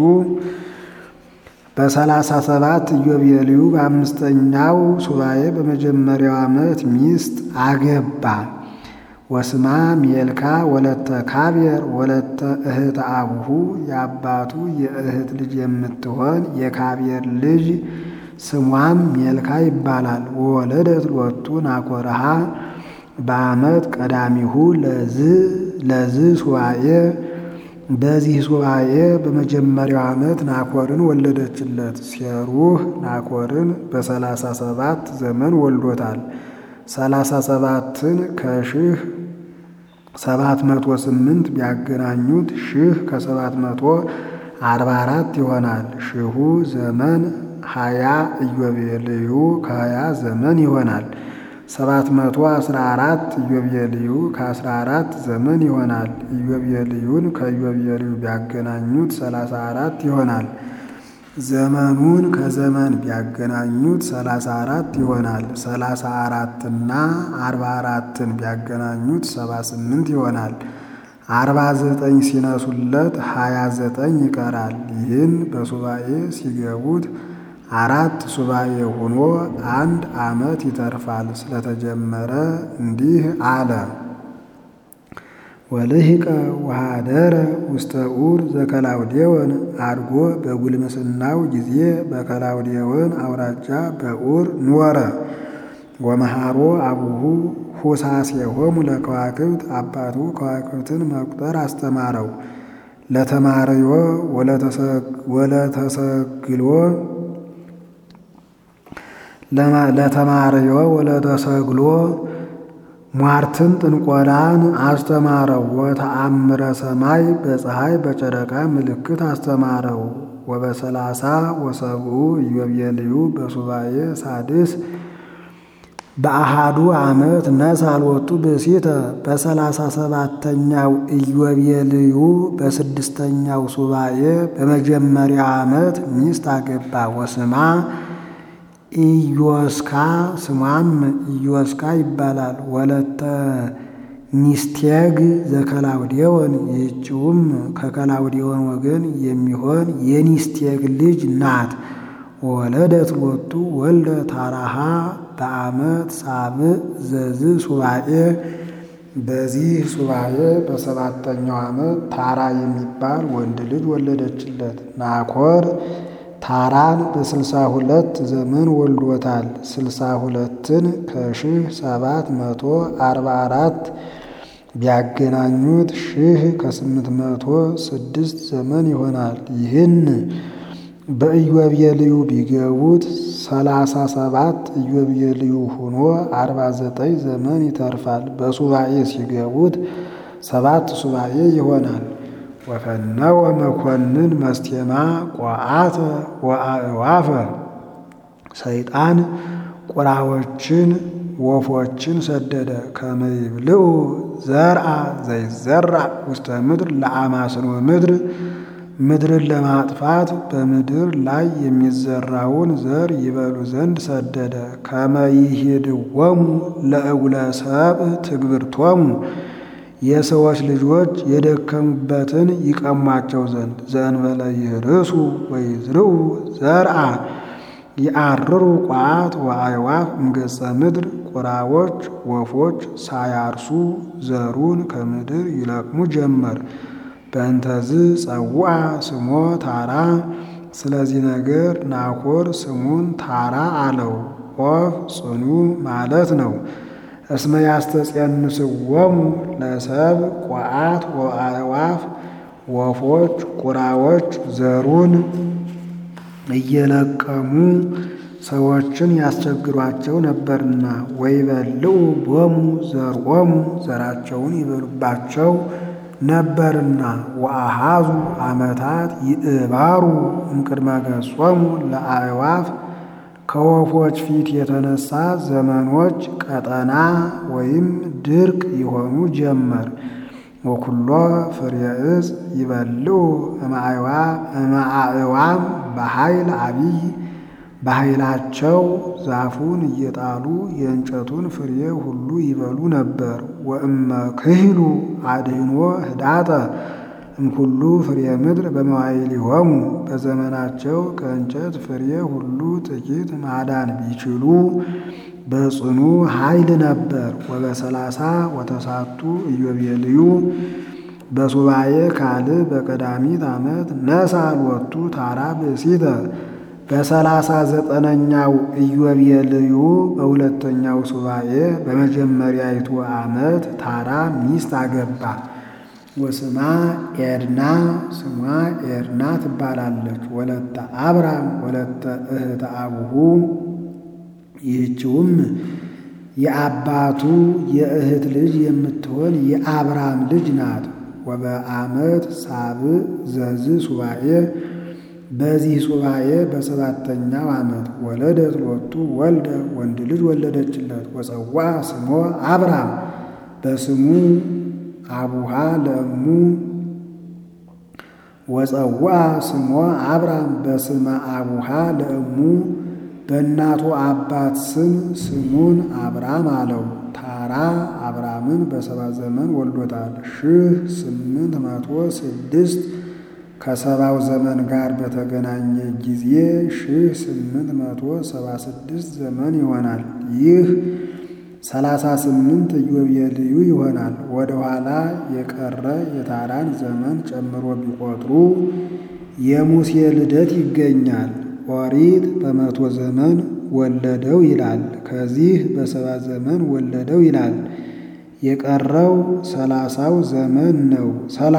በሰላሳ ሰባት ኢዮቤልዩ በአምስተኛው ሱባኤ በመጀመሪያው ዓመት ሚስት አገባ። ወስማ ሜልካ ወለተ ካቤር ወለተ እህተ አቡሁ የአባቱ የእህት ልጅ የምትሆን የካቤር ልጅ ስሟም ሜልካ ይባላል። ወወለደት ሎቱ ናኮረሃ በዓመት ቀዳሚሁ ለዝ ሱባኤ በዚህ ሱባኤ በመጀመሪያው ዓመት ናኮርን ወለደችለት። ሴሩህ ናኮርን በሰላሳ ሰባት ዘመን ወልዶታል። ሰላሳ ሰባትን ከሺህ ሰባት መቶ ስምንት ቢያገናኙት ሺህ ከሰባት መቶ አርባ አራት ይሆናል። ሺሁ ዘመን ሀያ ኢዮቤልዩ ከሀያ ዘመን ይሆናል። ሰባት መቶ አስራ አራት ኢዮቤልዩ ከአስራ አራት ዘመን ይሆናል። ኢዮቤልዩን ከኢዮቤልዩ ቢያገናኙት ሰላሳ አራት ይሆናል። ዘመኑን ከዘመን ቢያገናኙት ሰላሳ አራት ይሆናል። ሰላሳ አራትና አርባ አራትን ቢያገናኙት ሰባ ስምንት ይሆናል። አርባ ዘጠኝ ሲነሱለት ሀያ ዘጠኝ ይቀራል። ይህን በሱባኤ ሲገቡት አራት ሱባኤ ሆኖ አንድ ዓመት ይተርፋል። ስለተጀመረ እንዲህ አለ። ወልሂቀ ወኀደረ ውስተ ዑር ዘከላውዴዎን አድጎ በጉልምስናው ጊዜ በከላውዴዎን አውራጃ በዑር ኖረ። ወመሃሮ አቡሁ ሁሳሴሆሙ ለከዋክብት አባቱ ከዋክብትን መቁጠር አስተማረው። ለተማርዮ ወለተሰግሎ ለተማርዮ ወለተሰግሎ ሟርትን ጥንቆላን አስተማረው። ወተአምረ ሰማይ በፀሐይ በጨረቃ ምልክት አስተማረው። ወበሰላሳ ወሰብኡ ኢዮቤልዩ በሱባኤ ሳድስ በአሃዱ ዓመት ነሣ ሎቱ ብእሲተ በሰላሳ ሰባተኛው ኢዮቤልዩ በስድስተኛው ሱባኤ በመጀመሪያ ዓመት ሚስት አገባ። ወስማ ኢዮስካ ስሟም ኢዮስካ ይባላል። ወለተ ሚስቴግ ዘከላውዴዎን ይህችውም ከከላውዴዎን ወገን የሚሆን የኒስቴግ ልጅ ናት። ወለደት ሎቱ ወልደ ታራሃ በዓመት ሳብዕ ዘዝ ሱባኤ በዚህ ሱባኤ በሰባተኛው ዓመት ታራ የሚባል ወንድ ልጅ ወለደችለት። ናኮር ታራን በስልሳ ሁለት ዘመን ወልዶታል። ስልሳ ሁለትን ከሺህ ሰባት መቶ አርባ አራት ቢያገናኙት ሺህ ከስምንት መቶ ስድስት ዘመን ይሆናል። ይህን በኢዮቤልዩ ቢገቡት ሰላሳ ሰባት ኢዮቤልዩ ሆኖ አርባ ዘጠኝ ዘመን ይተርፋል። በሱባኤ ሲገቡት ሰባት ሱባኤ ይሆናል። ወፈነወ መኮንን መስቴማ ቋአተ ወአእዋፈ ሰይጣን ቁራዎችን ወፎችን ሰደደ። ከመይብልዑ ዘርአ ዘይዘራእ ውስተ ምድር ለአማስኖ ምድር ምድርን ለማጥፋት በምድር ላይ የሚዘራውን ዘር ይበሉ ዘንድ ሰደደ። ከመይሂድወሙ ለእጉለ ሰብእ ትግብርቶሙ የሰዎች ልጆች የደከሙበትን ይቀሟቸው ዘንድ ዘእንበለ ይርሱ ወይዝርኡ ዘርአ ይአርሩ ቋት ወአዕዋፍ እምገጸ ምድር ቁራዎች ወፎች ሳያርሱ ዘሩን ከምድር ይለቅሙ ጀመር። በእንተዝ ጸውዐ ስሞ ታራ ስለዚህ ነገር ናኮር ስሙን ታራ አለው። ኦፍ ጽኑ ማለት ነው። እስመ ያስተጸንስዎሙ ለሰብ ቋዓት ወአዕዋፍ ወፎች ቁራዎች ዘሩን እየለቀሙ ሰዎችን ያስቸግሯቸው ነበርና ወይበልዑ ቦሙ ዘርኦሙ ዘራቸውን ይበሉባቸው ነበርና ወአሃዙ ዓመታት ይእባሩ እምቅድመ ገጾሙ ለአዕዋፍ ከወፎች ፊት የተነሳ ዘመኖች ቀጠና ወይም ድርቅ ይሆኑ ጀመር። ወኩሎ ፍሬ ዕፅ ይበልዑ እምአዕዋም በኃይል አቢይ በኃይላቸው ዛፉን እየጣሉ የእንጨቱን ፍሬ ሁሉ ይበሉ ነበር። ወእመ ክህሉ አድህኖ ህዳጠ እምኩሉ ፍሬ ምድር በመዋዕሊሆሙ በዘመናቸው ከእንጨት ፍሬ ሁሉ ጥቂት ማዳን ቢችሉ በጽኑ ኃይል ነበር። ወበሰላሳ ወተሳቱ ኢዮቤልዩ በሱባኤ ካልዕ በቀዳሚት ዓመት ነሣ ሎቱ ታራ ብእሲተ በሰላሳ ዘጠነኛው ኢዮቤልዩ በሁለተኛው ሱባኤ በመጀመሪያይቱ ዓመት ታራ ሚስት አገባ። ወስማ ኤድና ስሟ ኤድና ትባላለች። ወለተ አብራም ወለተ እህተ አቡሁ ይህችውም የአባቱ የእህት ልጅ የምትሆን የአብራም ልጅ ናት። ወበአመት ሳብዕ ዘዝ ሱባኤ በዚህ ሱባኤ በሰባተኛው ዓመት ወለደት ሎቱ ወልደ ወንድ ልጅ ወለደችለት። ወፀዋ ስሞ አብራም በስሙ አቡሃ ለእሙ ወፀዋ ስሞ አብራም በስመ አቡሃ ለእሙ በእናቱ አባት ስም ስሙን አብራም አለው። ታራ አብራምን በሰባ ዘመን ወልዶታል። ሺህ ስምንት መቶ ስድስት ከሰባው ዘመን ጋር በተገናኘ ጊዜ ሺህ ስምንት መቶ ሰባ ስድስት ዘመን ይሆናል። ይህ ሰላሳ ስምንት ኢዮቤልዩ ይሆናል። ወደ ኋላ የቀረ የታራን ዘመን ጨምሮ ቢቆጥሩ የሙሴ ልደት ይገኛል። ኦሪት በመቶ ዘመን ወለደው ይላል። ከዚህ በሰባ ዘመን ወለደው ይላል። የቀረው ሰላሳው ዘመን ነው።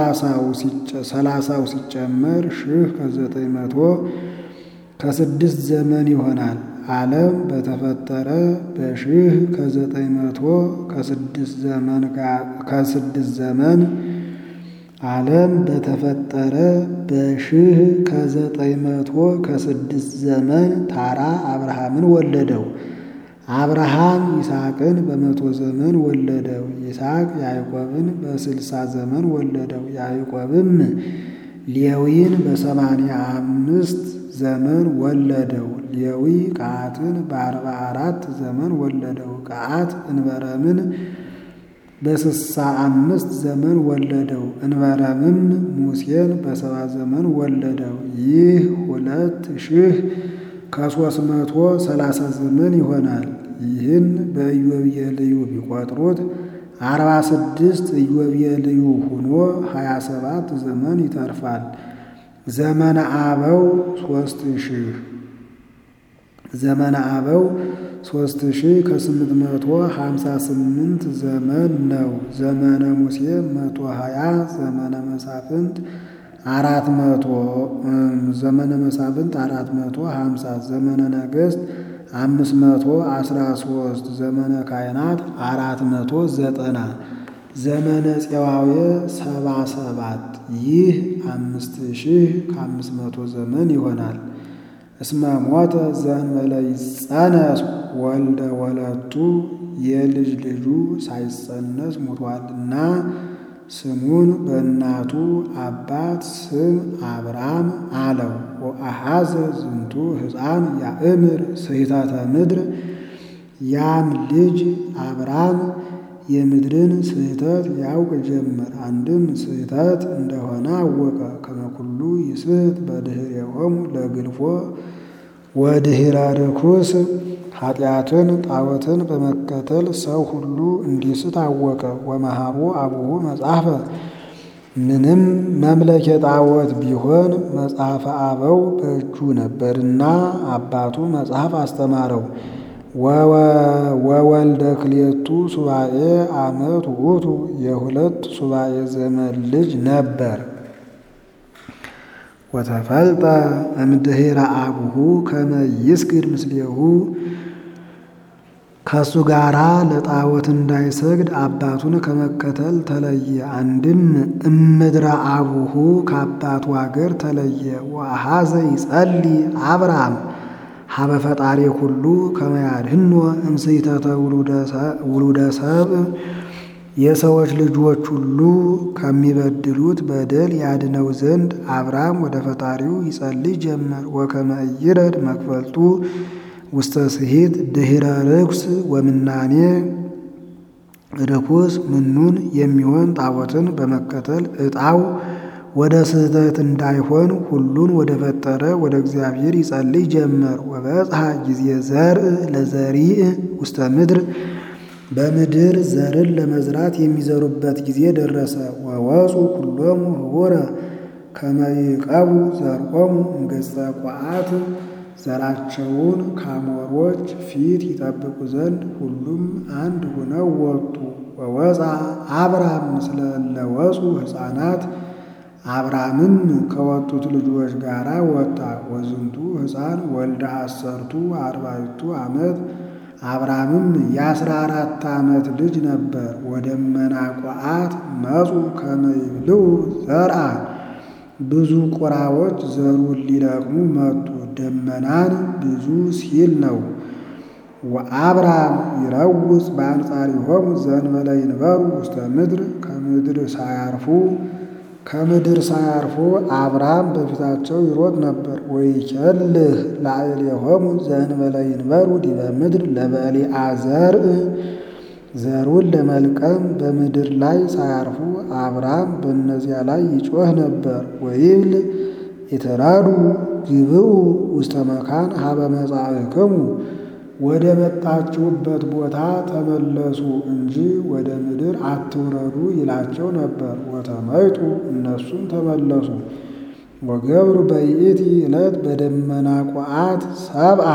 ሰላሳው ሲጨመር ሺህ ከዘጠኝ መቶ ከስድስት ዘመን ይሆናል። ዓለም በተፈጠረ በሺህ ከዘጠኝ መቶ ከስድስት ዘመን ከስድስት ዘመን ዓለም በተፈጠረ በሺህ ከዘጠኝ መቶ ከስድስት ዘመን ታራ አብርሃምን ወለደው። አብርሃም ይስሐቅን በመቶ ዘመን ወለደው። ይስሐቅ ያዕቆብን በስልሳ ዘመን ወለደው። ያዕቆብም ሌዊን በሰማንያ አምስት ዘመን ወለደው። ሌዊ ቀዓትን በአርባ አራት ዘመን ወለደው። ቀዓት እንበረምን በስሳ አምስት ዘመን ወለደው። እንበረምም ሙሴን በሰባ ዘመን ወለደው። ይህ ሁለት ሺህ ከሦስት መቶ ሰላሳ ዘመን ይሆናል። ይህን በኢዮቤልዩ ቢቆጥሩት አርባ ስድስት ኢዮቤልዩ ሆኖ ሀያ ሰባት ዘመን ይተርፋል። ዘመነ አበው ሦስት ሺህ ዘመነ አበው ሦስት ሺህ ከስምንት መቶ ሀምሳ ስምንት ዘመን ነው። ዘመነ ሙሴ መቶ ሀያ ዘመነ መሳፍንት አራት መቶ ዘመነ መሳፍንት አራት መቶ ሀምሳ ዘመነ ነገሥት አምስት መቶ አስራ ሶስት ዘመነ ካህናት አራት መቶ ዘጠና ዘመነ ፄዋዌ ሰባ ሰባት ይህ አምስት ሺህ ከአምስት መቶ ዘመን ይሆናል። እስመ ሞተ ዘእንበለ ይጸነስ ወልደ ወለቱ የልጅ ልጁ ሳይጸነስ ሙቷልና ስሙን በእናቱ አባት ስም አብራም አለው። ወአሐዘ ዝንቱ ሕፃን ያእምር ስሕተተ ምድር ያም ልጅ አብራም የምድርን ስህተት ያውቅ ጀመር። አንድም ስህተት እንደሆነ አወቀ። ከመኩሉ ይስሕት በድኅሬሆሙ ለግልፎ ወድኅረ ርኩስ ኃጢአትን ጣዖትን በመከተል ሰው ሁሉ እንዲስት አወቀ። ወመሃሩ አቡሁ መጽሐፈ ምንም መምለኬ ጣዖት ቢሆን መጽሐፈ አበው በእጁ ነበርና አባቱ መጽሐፍ አስተማረው። ወወልደ ክልኤቱ ሱባኤ ዓመት ውእቱ የሁለት ሱባኤ ዘመን ልጅ ነበር። ወተፈልጠ እምድኅረ አቡሁ ከመ ይስግድ ምስሌሁ ከእሱ ጋራ ለጣዖት እንዳይሰግድ አባቱን ከመከተል ተለየ። አንድም እምድረ አቡሁ ከአባቱ አገር ተለየ። ወአኀዘ ይጸልይ አብርሃም ሀበ ፈጣሪ ሁሉ ከመ ያድኅኖ እምስሕተተ ውሉደ ሰብእ የሰዎች ልጆች ሁሉ ከሚበድሉት በደል ያድነው ዘንድ አብርሃም ወደ ፈጣሪው ይጸልይ ጀመር። ወከመ ኢይረድ መክፈልቱ ውስተ ስሒት ድኅረ ርኩስ ወምናኔ ርኩስ ምኑን የሚሆን ጣዖትን በመከተል ዕጣው ወደ ስህተት እንዳይሆን ሁሉን ወደ ፈጠረ ወደ እግዚአብሔር ይጸልይ ጀመር። ወበጽሐ ጊዜ ዘርእ ለዘሪእ ውስተ ምድር በምድር ዘርን ለመዝራት የሚዘሩበት ጊዜ ደረሰ። ወወፁ ኩሎሙ ህቡረ ከመ ይዕቀቡ ዘርዖሙ እምገጸ ቋዓት ዘራቸውን ከአሞሮች ፊት ይጠብቁ ዘንድ ሁሉም አንድ ሆነው ወጡ። ወወፃ አብራም ምስለ እለ ወፁ ሕፃናት አብራምም ከወጡት ልጆች ጋር ወጣ። ወዝንቱ ሕፃን ወልደ አሰርቱ አርባዕቱ ዓመት አብራምም የአስራ አራት ዓመት ልጅ ነበር። ወደመና ቋዓት መፁ ከመ ይብልዑ ዘርአ ብዙ ቁራዎች ዘሩን ሊለቅሙ መጡ። ደመናን ብዙ ሲል ነው። ወአብራም ይረውፅ በአንጻሪሆሙ ዘእንበለ ይንበሩ ውስተ ምድር ከምድር ሳያርፉ ከምድር ሳያርፉ አብርሃም በፊታቸው ይሮጥ ነበር። ወይኬልህ ላዕሌሆሙ ዘእንበለ ይንበሩ ዲበ ምድር ለበሊዐ ዘርእ ዘሩን ለመልቀም በምድር ላይ ሳያርፉ አብርሃም በእነዚያ ላይ ይጮህ ነበር። ወይብል ኢትራዱ ግብኡ ውስተ መካን ሀበ መጻእክሙ ወደ መጣችሁበት ቦታ ተመለሱ እንጂ ወደ ምድር አትውረዱ ይላቸው ነበር። ወተመይጡ እነሱም ተመለሱ። ወገብሩ በይእቲ ዕለት በደመና ቋዓት ሰብአ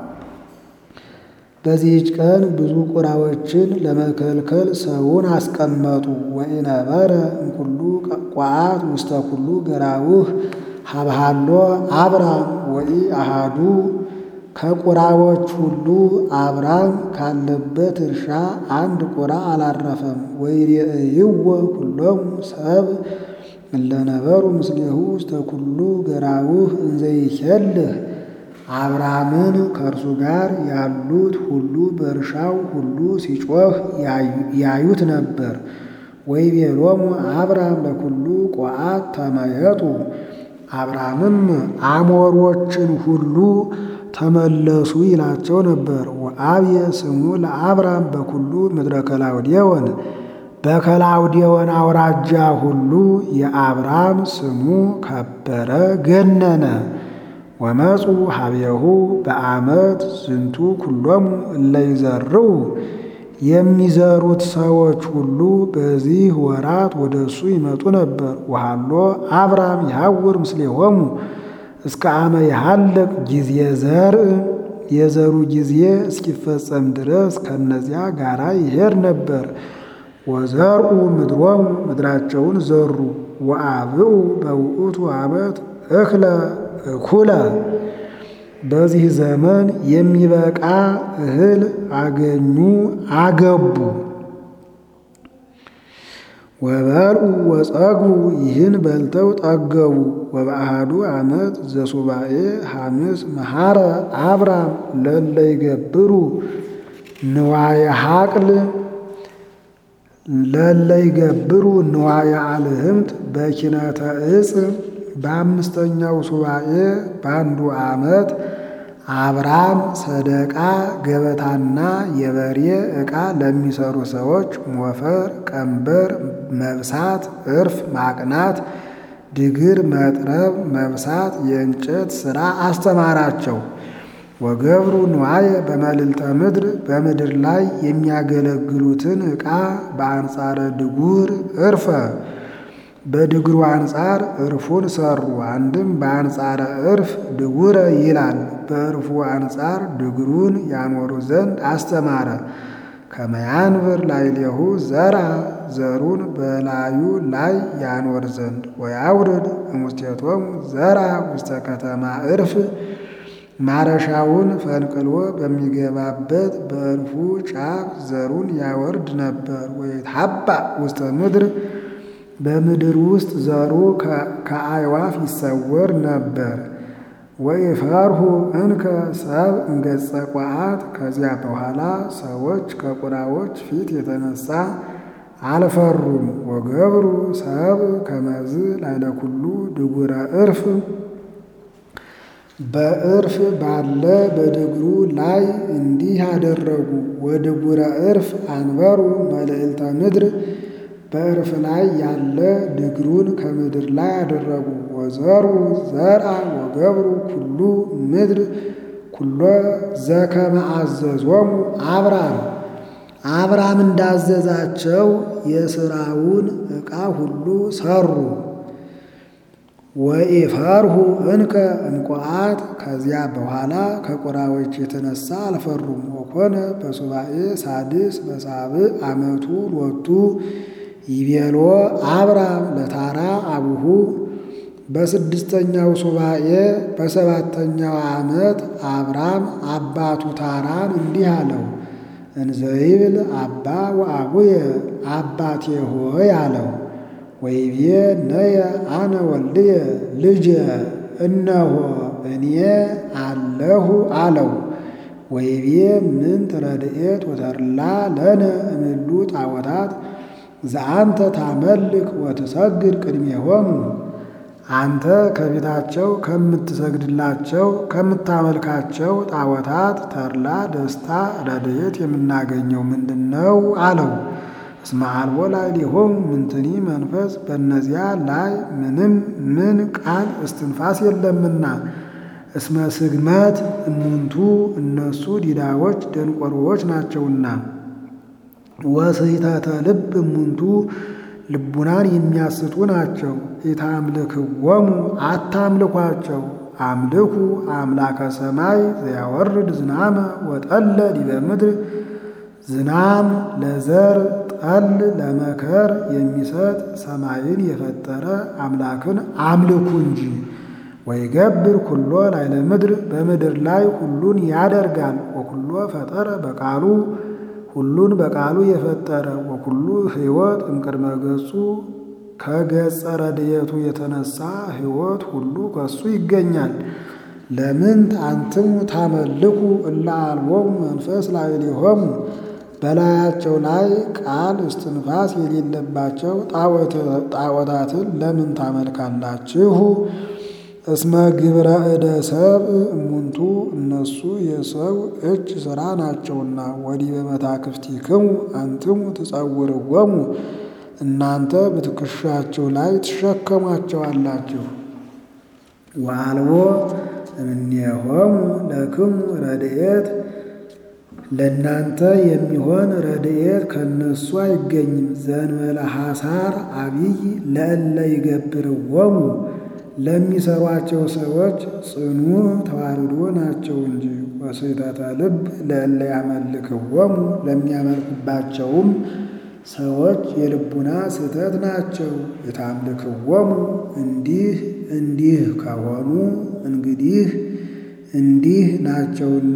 በዚህች ቀን ብዙ ቁራዎችን ለመከልከል ሰውን አስቀመጡ። ወኢነበረ እምኩሉ ቋዓት ውስተ ኩሉ ገራውህ ሀብሃሎ አብራም ወኢ አሃዱ ከቁራዎች ሁሉ አብራም ካለበት እርሻ አንድ ቁራ አላረፈም። ወይሬእይዎ ኩሎሙ ሰብ እለነበሩ ምስሌሁ ውስተ ኩሉ ገራውህ እንዘይኬልህ አብራምን ከእርሱ ጋር ያሉት ሁሉ በእርሻው ሁሉ ሲጮህ ያዩት ነበር። ወይቤሎሙ አብራም ለኩሉ ቋዓት ተመየጡ አብራምም አሞሮችን ሁሉ ተመለሱ ይላቸው ነበር። ወአብየ ስሙ ለአብራም በኩሉ ምድረ ከላውዴዎን በከላውዴዎን አውራጃ ሁሉ የአብራም ስሙ ከበረ ገነነ። ወመፁ ሀቤሁ በዓመት ዝንቱ ኩሎሙ እለ ይዘርኡ የሚዘሩት ሰዎች ሁሉ በዚህ ወራት ወደ እሱ ይመጡ ነበር። ወሃሎ አብራም ይሐውር ምስሌሆሙ እስከ አመ ይሃልቅ ጊዜ ዘርእ የዘሩ ጊዜ እስኪፈጸም ድረስ ከነዚያ ጋራ ይሄድ ነበር። ወዘርኡ ምድሮሙ ምድራቸውን ዘሩ። ወአብኡ በውእቱ ዓመት እክለ እኩለ በዚህ ዘመን የሚበቃ እህል አገኙ አገቡ። ወበልዑ ወጸግቡ ይህን በልተው ጠገቡ። ወበአሃዱ ዓመት ዘሱባኤ ሐምስ መሐረ አብራም ለለ ይገብሩ ንዋየ ሐቅል ለለ ይገብሩ ንዋየ አልህምት በኪነተ ዕፅ በአምስተኛው ሱባኤ በአንዱ ዓመት አብራም ሰደቃ ገበታና የበሬ ዕቃ ለሚሰሩ ሰዎች ሞፈር፣ ቀንበር መብሳት፣ እርፍ ማቅናት፣ ድግር መጥረብ፣ መብሳት፣ የእንጨት ሥራ አስተማራቸው። ወገብሩ ንዋየ በመልዕልተ ምድር በምድር ላይ የሚያገለግሉትን ዕቃ በአንጻረ ድጉር እርፈ በድግሩ አንጻር እርፉን ሰሩ። አንድም በአንጻረ እርፍ ድጉረ ይላል። በእርፉ አንጻር ድግሩን ያኖሩ ዘንድ አስተማረ። ከመያንብር ላዕሌሁ ዘራ ዘሩን በላዩ ላይ ያኖር ዘንድ ወያውርድ እሙስቴቶሙ ዘራ ውስተ ከተማ እርፍ ማረሻውን ፈንቅሎ በሚገባበት በእርፉ ጫፍ ዘሩን ያወርድ ነበር። ወይትሐባ ውስተ ምድር በምድር ውስጥ ዘሩ ከአዕዋፍ ይሰወር ነበር። ወይፈርሁ እንከ ሰብ እንገጸ ቋዓት ከዚያ በኋላ ሰዎች ከቁራዎች ፊት የተነሳ አልፈሩም። ወገብሩ ሰብ ከመዝ ላዕለ ኩሉ ድጉረ እርፍ በእርፍ ባለ በድግሩ ላይ እንዲህ አደረጉ። ወድጉረ እርፍ አንበሩ መልዕልተ ምድር በእርፍ ላይ ያለ ድግሩን ከምድር ላይ አደረጉ። ወዘሩ ዘርአ ወገብሩ ኩሉ ምድር ኩሎ ዘከመ አዘዞሙ አብራም አብራም እንዳዘዛቸው የሥራውን ዕቃ ሁሉ ሰሩ። ወኢፈርሁ እንከ እንቆአት ከዚያ በኋላ ከቁራዎች የተነሳ አልፈሩም። ወኮነ በሱባኤ ሳድስ በሳብዕ ዓመቱ ሎቱ ይቤሎ አብራም ለታራ አቡሁ በስድስተኛው ሱባኤ በሰባተኛው ዓመት አብራም አባቱ ታራን እንዲህ አለው፣ እንዘይብል አባ ወአቡየ አባቴ ሆይ አለው። ወይቤ ነየ አነ ወልድየ ልጄ እነሆ እኔ አለሁ አለው። ወይቤ ምንት ረድኤት ወተድላ ለነ እምሉ ጣዖታት ዘአንተ ታመልክ ወትሰግድ ቅድሜሆሙ አንተ ከቤታቸው ከምትሰግድላቸው ከምታመልካቸው ጣዖታት ተድላ ደስታ ረድኤት የምናገኘው ምንድን ነው አለው። እስመ አልቦ ላዕሌሆሙ ምንትኒ መንፈስ በእነዚያ ላይ ምንም ምን ቃል እስትንፋስ የለምና። እስመ ስግመት እሙንቱ እነሱ ዲዳዎች ደንቆሮዎች ናቸውና። ወስሕተተ ልብ እሙንቱ ልቡናን የሚያስቱ ናቸው። ኢታምልክዎሙ አታምልኳቸው። አምልኩ አምላከ ሰማይ ዘያወርድ ዝናመ ወጠለ ዲበ ምድር ዝናም ለዘር ጠል ለመከር የሚሰጥ ሰማይን የፈጠረ አምላክን አምልኩ እንጂ። ወይገብር ኩሎ ላዕለ ምድር በምድር ላይ ሁሉን ያደርጋል። ወኩሎ ፈጠረ በቃሉ ሁሉን በቃሉ የፈጠረ ወኩሉ ሕይወት እምቅድመ ገጹ ከገጸ ረድኤቱ የተነሳ ሕይወት ሁሉ ከሱ ይገኛል። ለምንት አንትሙ ታመልኩ እለ አልቦሙ መንፈስ ላዕሌሆሙ በላያቸው ላይ ቃል እስትንፋስ የሌለባቸው ጣዖታትን ለምን ታመልካላችሁ? እስመ ግብረ እደ ሰብእ እሙንቱ እነሱ የሰው እጅ ሥራ ናቸውና። ወዲበ መታክፍቲክሙ አንትሙ ትጸውርዎሙ እናንተ በትከሻቸው ላይ ትሸከሟቸዋላችሁ። ወአልቦ እምኔሆሙ ለክሙ ረድኤት ለእናንተ የሚሆን ረድኤት ከነሱ አይገኝም። ዘእንበለ ሐሳር አቢይ ለእለ ይገብርዎሙ ለሚሰሯቸው ሰዎች ጽኑ ተዋርዶ ናቸው እንጂ። ወስሕተተ ልብ ለእለ ያመልክዎሙ ለሚያመልኩባቸውም ሰዎች የልቡና ስህተት ናቸው። የታምልክዎሙ እንዲህ እንዲህ ከሆኑ እንግዲህ እንዲህ ናቸውና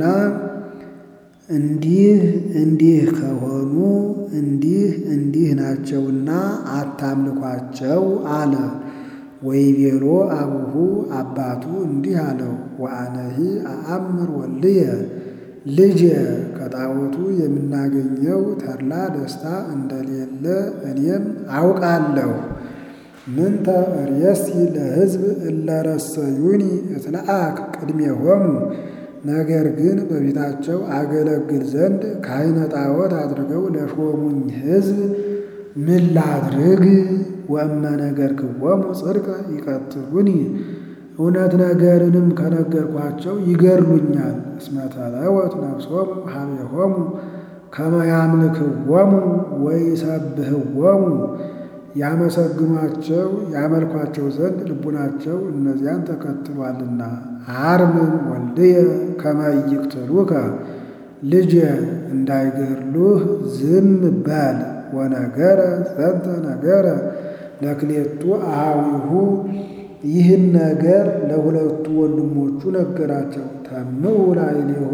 እንዲህ እንዲህ ከሆኑ እንዲህ እንዲህ ናቸውና አታምልኳቸው አለ። ወይቤሎ አቡሁ አባቱ እንዲህ አለው፣ ወአነሂ አአምር ወልድየ ልጄ ከጣዖቱ የምናገኘው ተድላ ደስታ እንደሌለ እኔም አውቃለሁ። ምንተ ርእሲ ለሕዝብ እለ ረሰዩኒ እትለአክ ቅድሜሆሙ ነገር ግን በቤታቸው አገለግል ዘንድ ካህነ ጣዖት አድርገው ለሾሙኝ ሕዝብ ምን ላድርግ? ወእመ ነገርክዎሙ ጽድቀ ይቀትሉኒ እውነት ነገርንም ከነገርኳቸው ይገድሉኛል። እስመ ተለወት ነፍሶሙ ሀቤሆሙ ከመ ያምልክዎሙ ወይሰብህዎሙ ያመሰግኗቸው ያመልኳቸው ዘንድ ልቡናቸው እነዚያን ተከትሏልና። አርምም ወልድየ ከመ ይቅትሉከ ልጄ እንዳይገድሉህ ዝም በል። ወነገረ ዘንተ ነገረ ለክሌቱ አኀዊሁ ይህን ነገር ለሁለቱ ወንድሞቹ ነገራቸው። ተምኡ ላዕሌሁ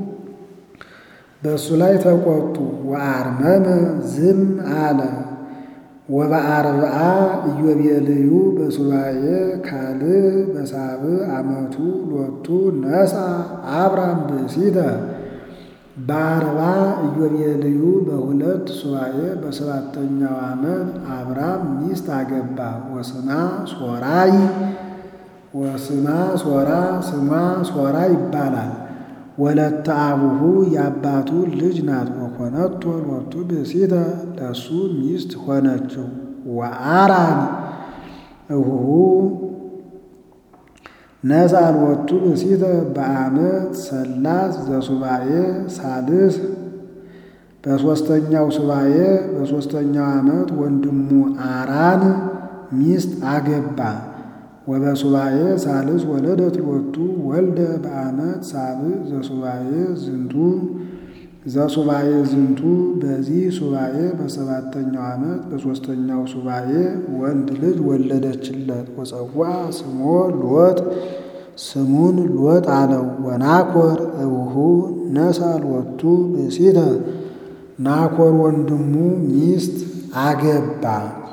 በእሱ ላይ ተቆጡ። ወአርመመ ዝም አለ። ወበአርብዓ ኢዮቤልዩ በሱባዔ ካልዕ በሳብዕ ዓመቱ ሎቱ ነሣ አብራም ብእሲተ በአርባ ኢዮቤልዩ በሁለት ሱባዔ በሰባተኛው ዓመት አብራም ሚስት አገባ። ወስማ ሶራይ ወስማ ሶራ ስሟ ሶራ ይባላል። ወለተ አቡሁ የአባቱ ልጅ ናት። ወኮነቶ ሎቱ ብእሲተ ለእሱ ሚስት ሆነችው። ወአራን እሁሁ ነሣ ሎቱ ብእሲተ በዓመት ሰላስ ዘሱባዔ ሳልስ በሦስተኛው ሱባዔ በሦስተኛው ዓመት ወንድሙ አራን ሚስት አገባ። ወበሱባዔ ሳልስ ወለደት ሎቱ ወልደ በዓመት ሳብዕ ዘሱባዔ ዝንቱ ዘሱባዔ ዝንቱ በዚህ ሱባዔ በሰባተኛው ዓመት በሦስተኛው ሱባዔ ወንድ ልጅ ወለደችለት። ወጸዋ ስሞ ሎጥ ስሙን ሎጥ አለው። ወናኮር እቡሁ ነሣ ሎቱ ብእሲተ ናኮር ወንድሙ ሚስት አገባ።